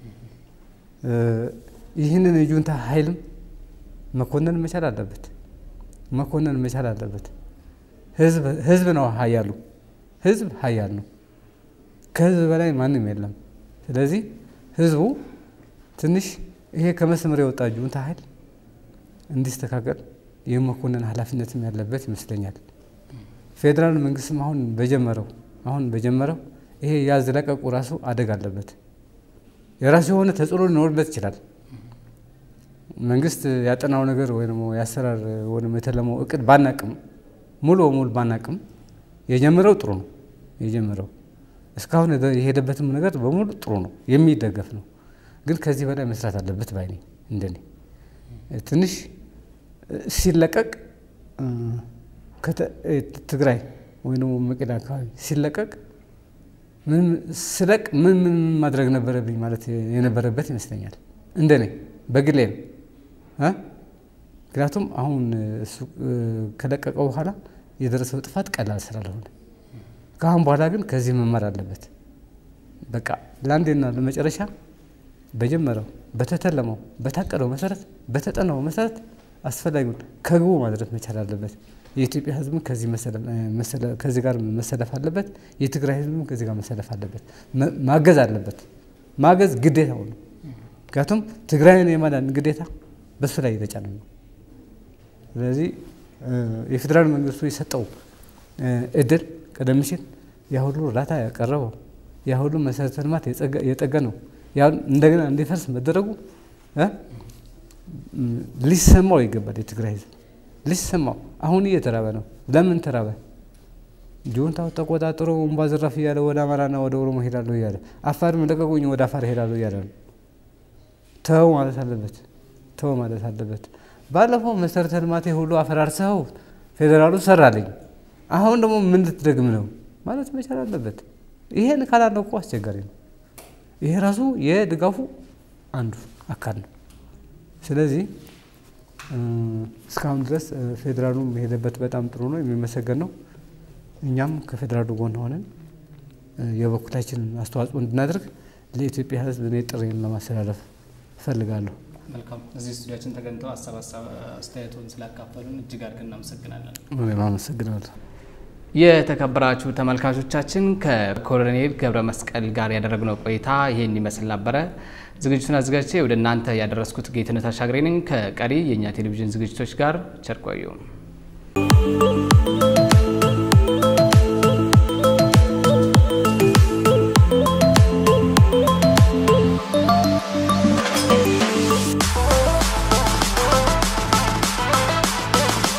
ይህንን የጁንታ ኃይልም መኮነን መቻል አለበት። መኮነን መቻል አለበት። ህዝብ ነው ሀያሉ፣ ህዝብ ሀያል ነው። ከህዝብ በላይ ማንም የለም። ስለዚህ ህዝቡ ትንሽ ይሄ ከመስመር የወጣ ጁንታ ኃይል እንዲስተካከል የመኮነን ኃላፊነትም ያለበት ይመስለኛል። ፌዴራል መንግስትም አሁን በጀመረው አሁን በጀመረው ይሄ ያዝ ለቀቁ ራሱ አደግ አለበት። የራሱ የሆነ ተጽዕኖ ሊኖርበት ይችላል። መንግስት ያጠናው ነገር ወይ ደግሞ የአሰራር ወይም የተለመው እቅድ ባናቅም ሙሉ በሙሉ ባናቅም የጀመረው ጥሩ ነው። የጀመረው እስካሁን የሄደበትም ነገር በሙሉ ጥሩ ነው፣ የሚደገፍ ነው። ግን ከዚህ በላይ መስራት አለበት ባይ ነኝ እንደኔ ትንሽ ሲለቀቅ ትግራይ ወይ ደግሞ መቄዳ አካባቢ ሲለቀቅ ስለቅ ምን ምን ማድረግ ነበረብኝ ማለት የነበረበት ይመስለኛል። እንደኔ በግሌ ነው። ምክንያቱም አሁን እሱ ከለቀቀው በኋላ የደረሰው ጥፋት ቀላል ስላልሆነ ከአሁን በኋላ ግን ከዚህ መማር አለበት። በቃ ለአንዴና ለመጨረሻ በጀመረው በተተለመው በታቀደው መሰረት በተጠናው መሰረት አስፈላጊውን ከግቡ ማድረስ መቻል አለበት። የኢትዮጵያ ሕዝብም ከዚህ ጋር መሰለፍ አለበት። የትግራይ ሕዝብም ከዚህ ጋር መሰለፍ አለበት። ማገዝ አለበት። ማገዝ ግዴታው ነው። ምክንያቱም ትግራይን የማዳን ግዴታ በሱ ላይ የተጫነ ነው። ስለዚህ የፌዴራል መንግስቱ የሰጠው እድል ቀደም ሲል ያ ሁሉ እርዳታ ያቀረበው ያ ሁሉ መሰረተ ልማት የጠገነው እንደገና እንዲፈርስ መደረጉ ሊሰማው ይገባል። የትግራይ ህዝብ ሊሰማው አሁን እየተራበ ነው። ለምን ተራበ? ጁንታው ተቆጣጥሮ ወንባ ዘራፍ እያለ ወደ አማራና ወደ ኦሮሞ ሄዳለሁ እያለ አፋርም ለቀቁኝ ወደ አፋር ሄዳለሁ እያለ ነው። ተው ማለት አለበት። ተው ማለት አለበት። ባለፈው መሰረተ ልማቴ ሁሉ አፈራርሰው ፌዴራሉ ሰራልኝ፣ አሁን ደግሞ ምን ልትደግም ነው ማለት መቻል አለበት። ይሄን ካላለው እኮ አስቸጋሪ ነው። ይሄ ራሱ የድጋፉ አንዱ አካል ነው። ስለዚህ እስካሁን ድረስ ፌዴራሉ የሄደበት በጣም ጥሩ ነው፣ የሚመሰገን ነው። እኛም ከፌዴራሉ ጎን ሆነን የበኩላችንን አስተዋጽኦ እንድናደርግ ለኢትዮጵያ ሕዝብ እኔ ጥሪን ለማስተላለፍ እፈልጋለሁ። መልካም። እዚህ ስቱዲያችን ተገኝተው ሀሳብ አስተያየቶን ስላካፈሉን እጅግ አድርገን እናመሰግናለን። እኔም አመሰግናለሁ። የተከበራችሁ ተመልካቾቻችን ከኮሎኔል ገብረ መስቀል ጋር ያደረግነው ቆይታ ይህን ይመስል ነበረ። ዝግጅቱን አዘጋጅቼ ወደ እናንተ ያደረስኩት ጌትነት አሻግሬ ነኝ። ከቀሪ የእኛ ቴሌቪዥን ዝግጅቶች ጋር ቸር ቆዩ።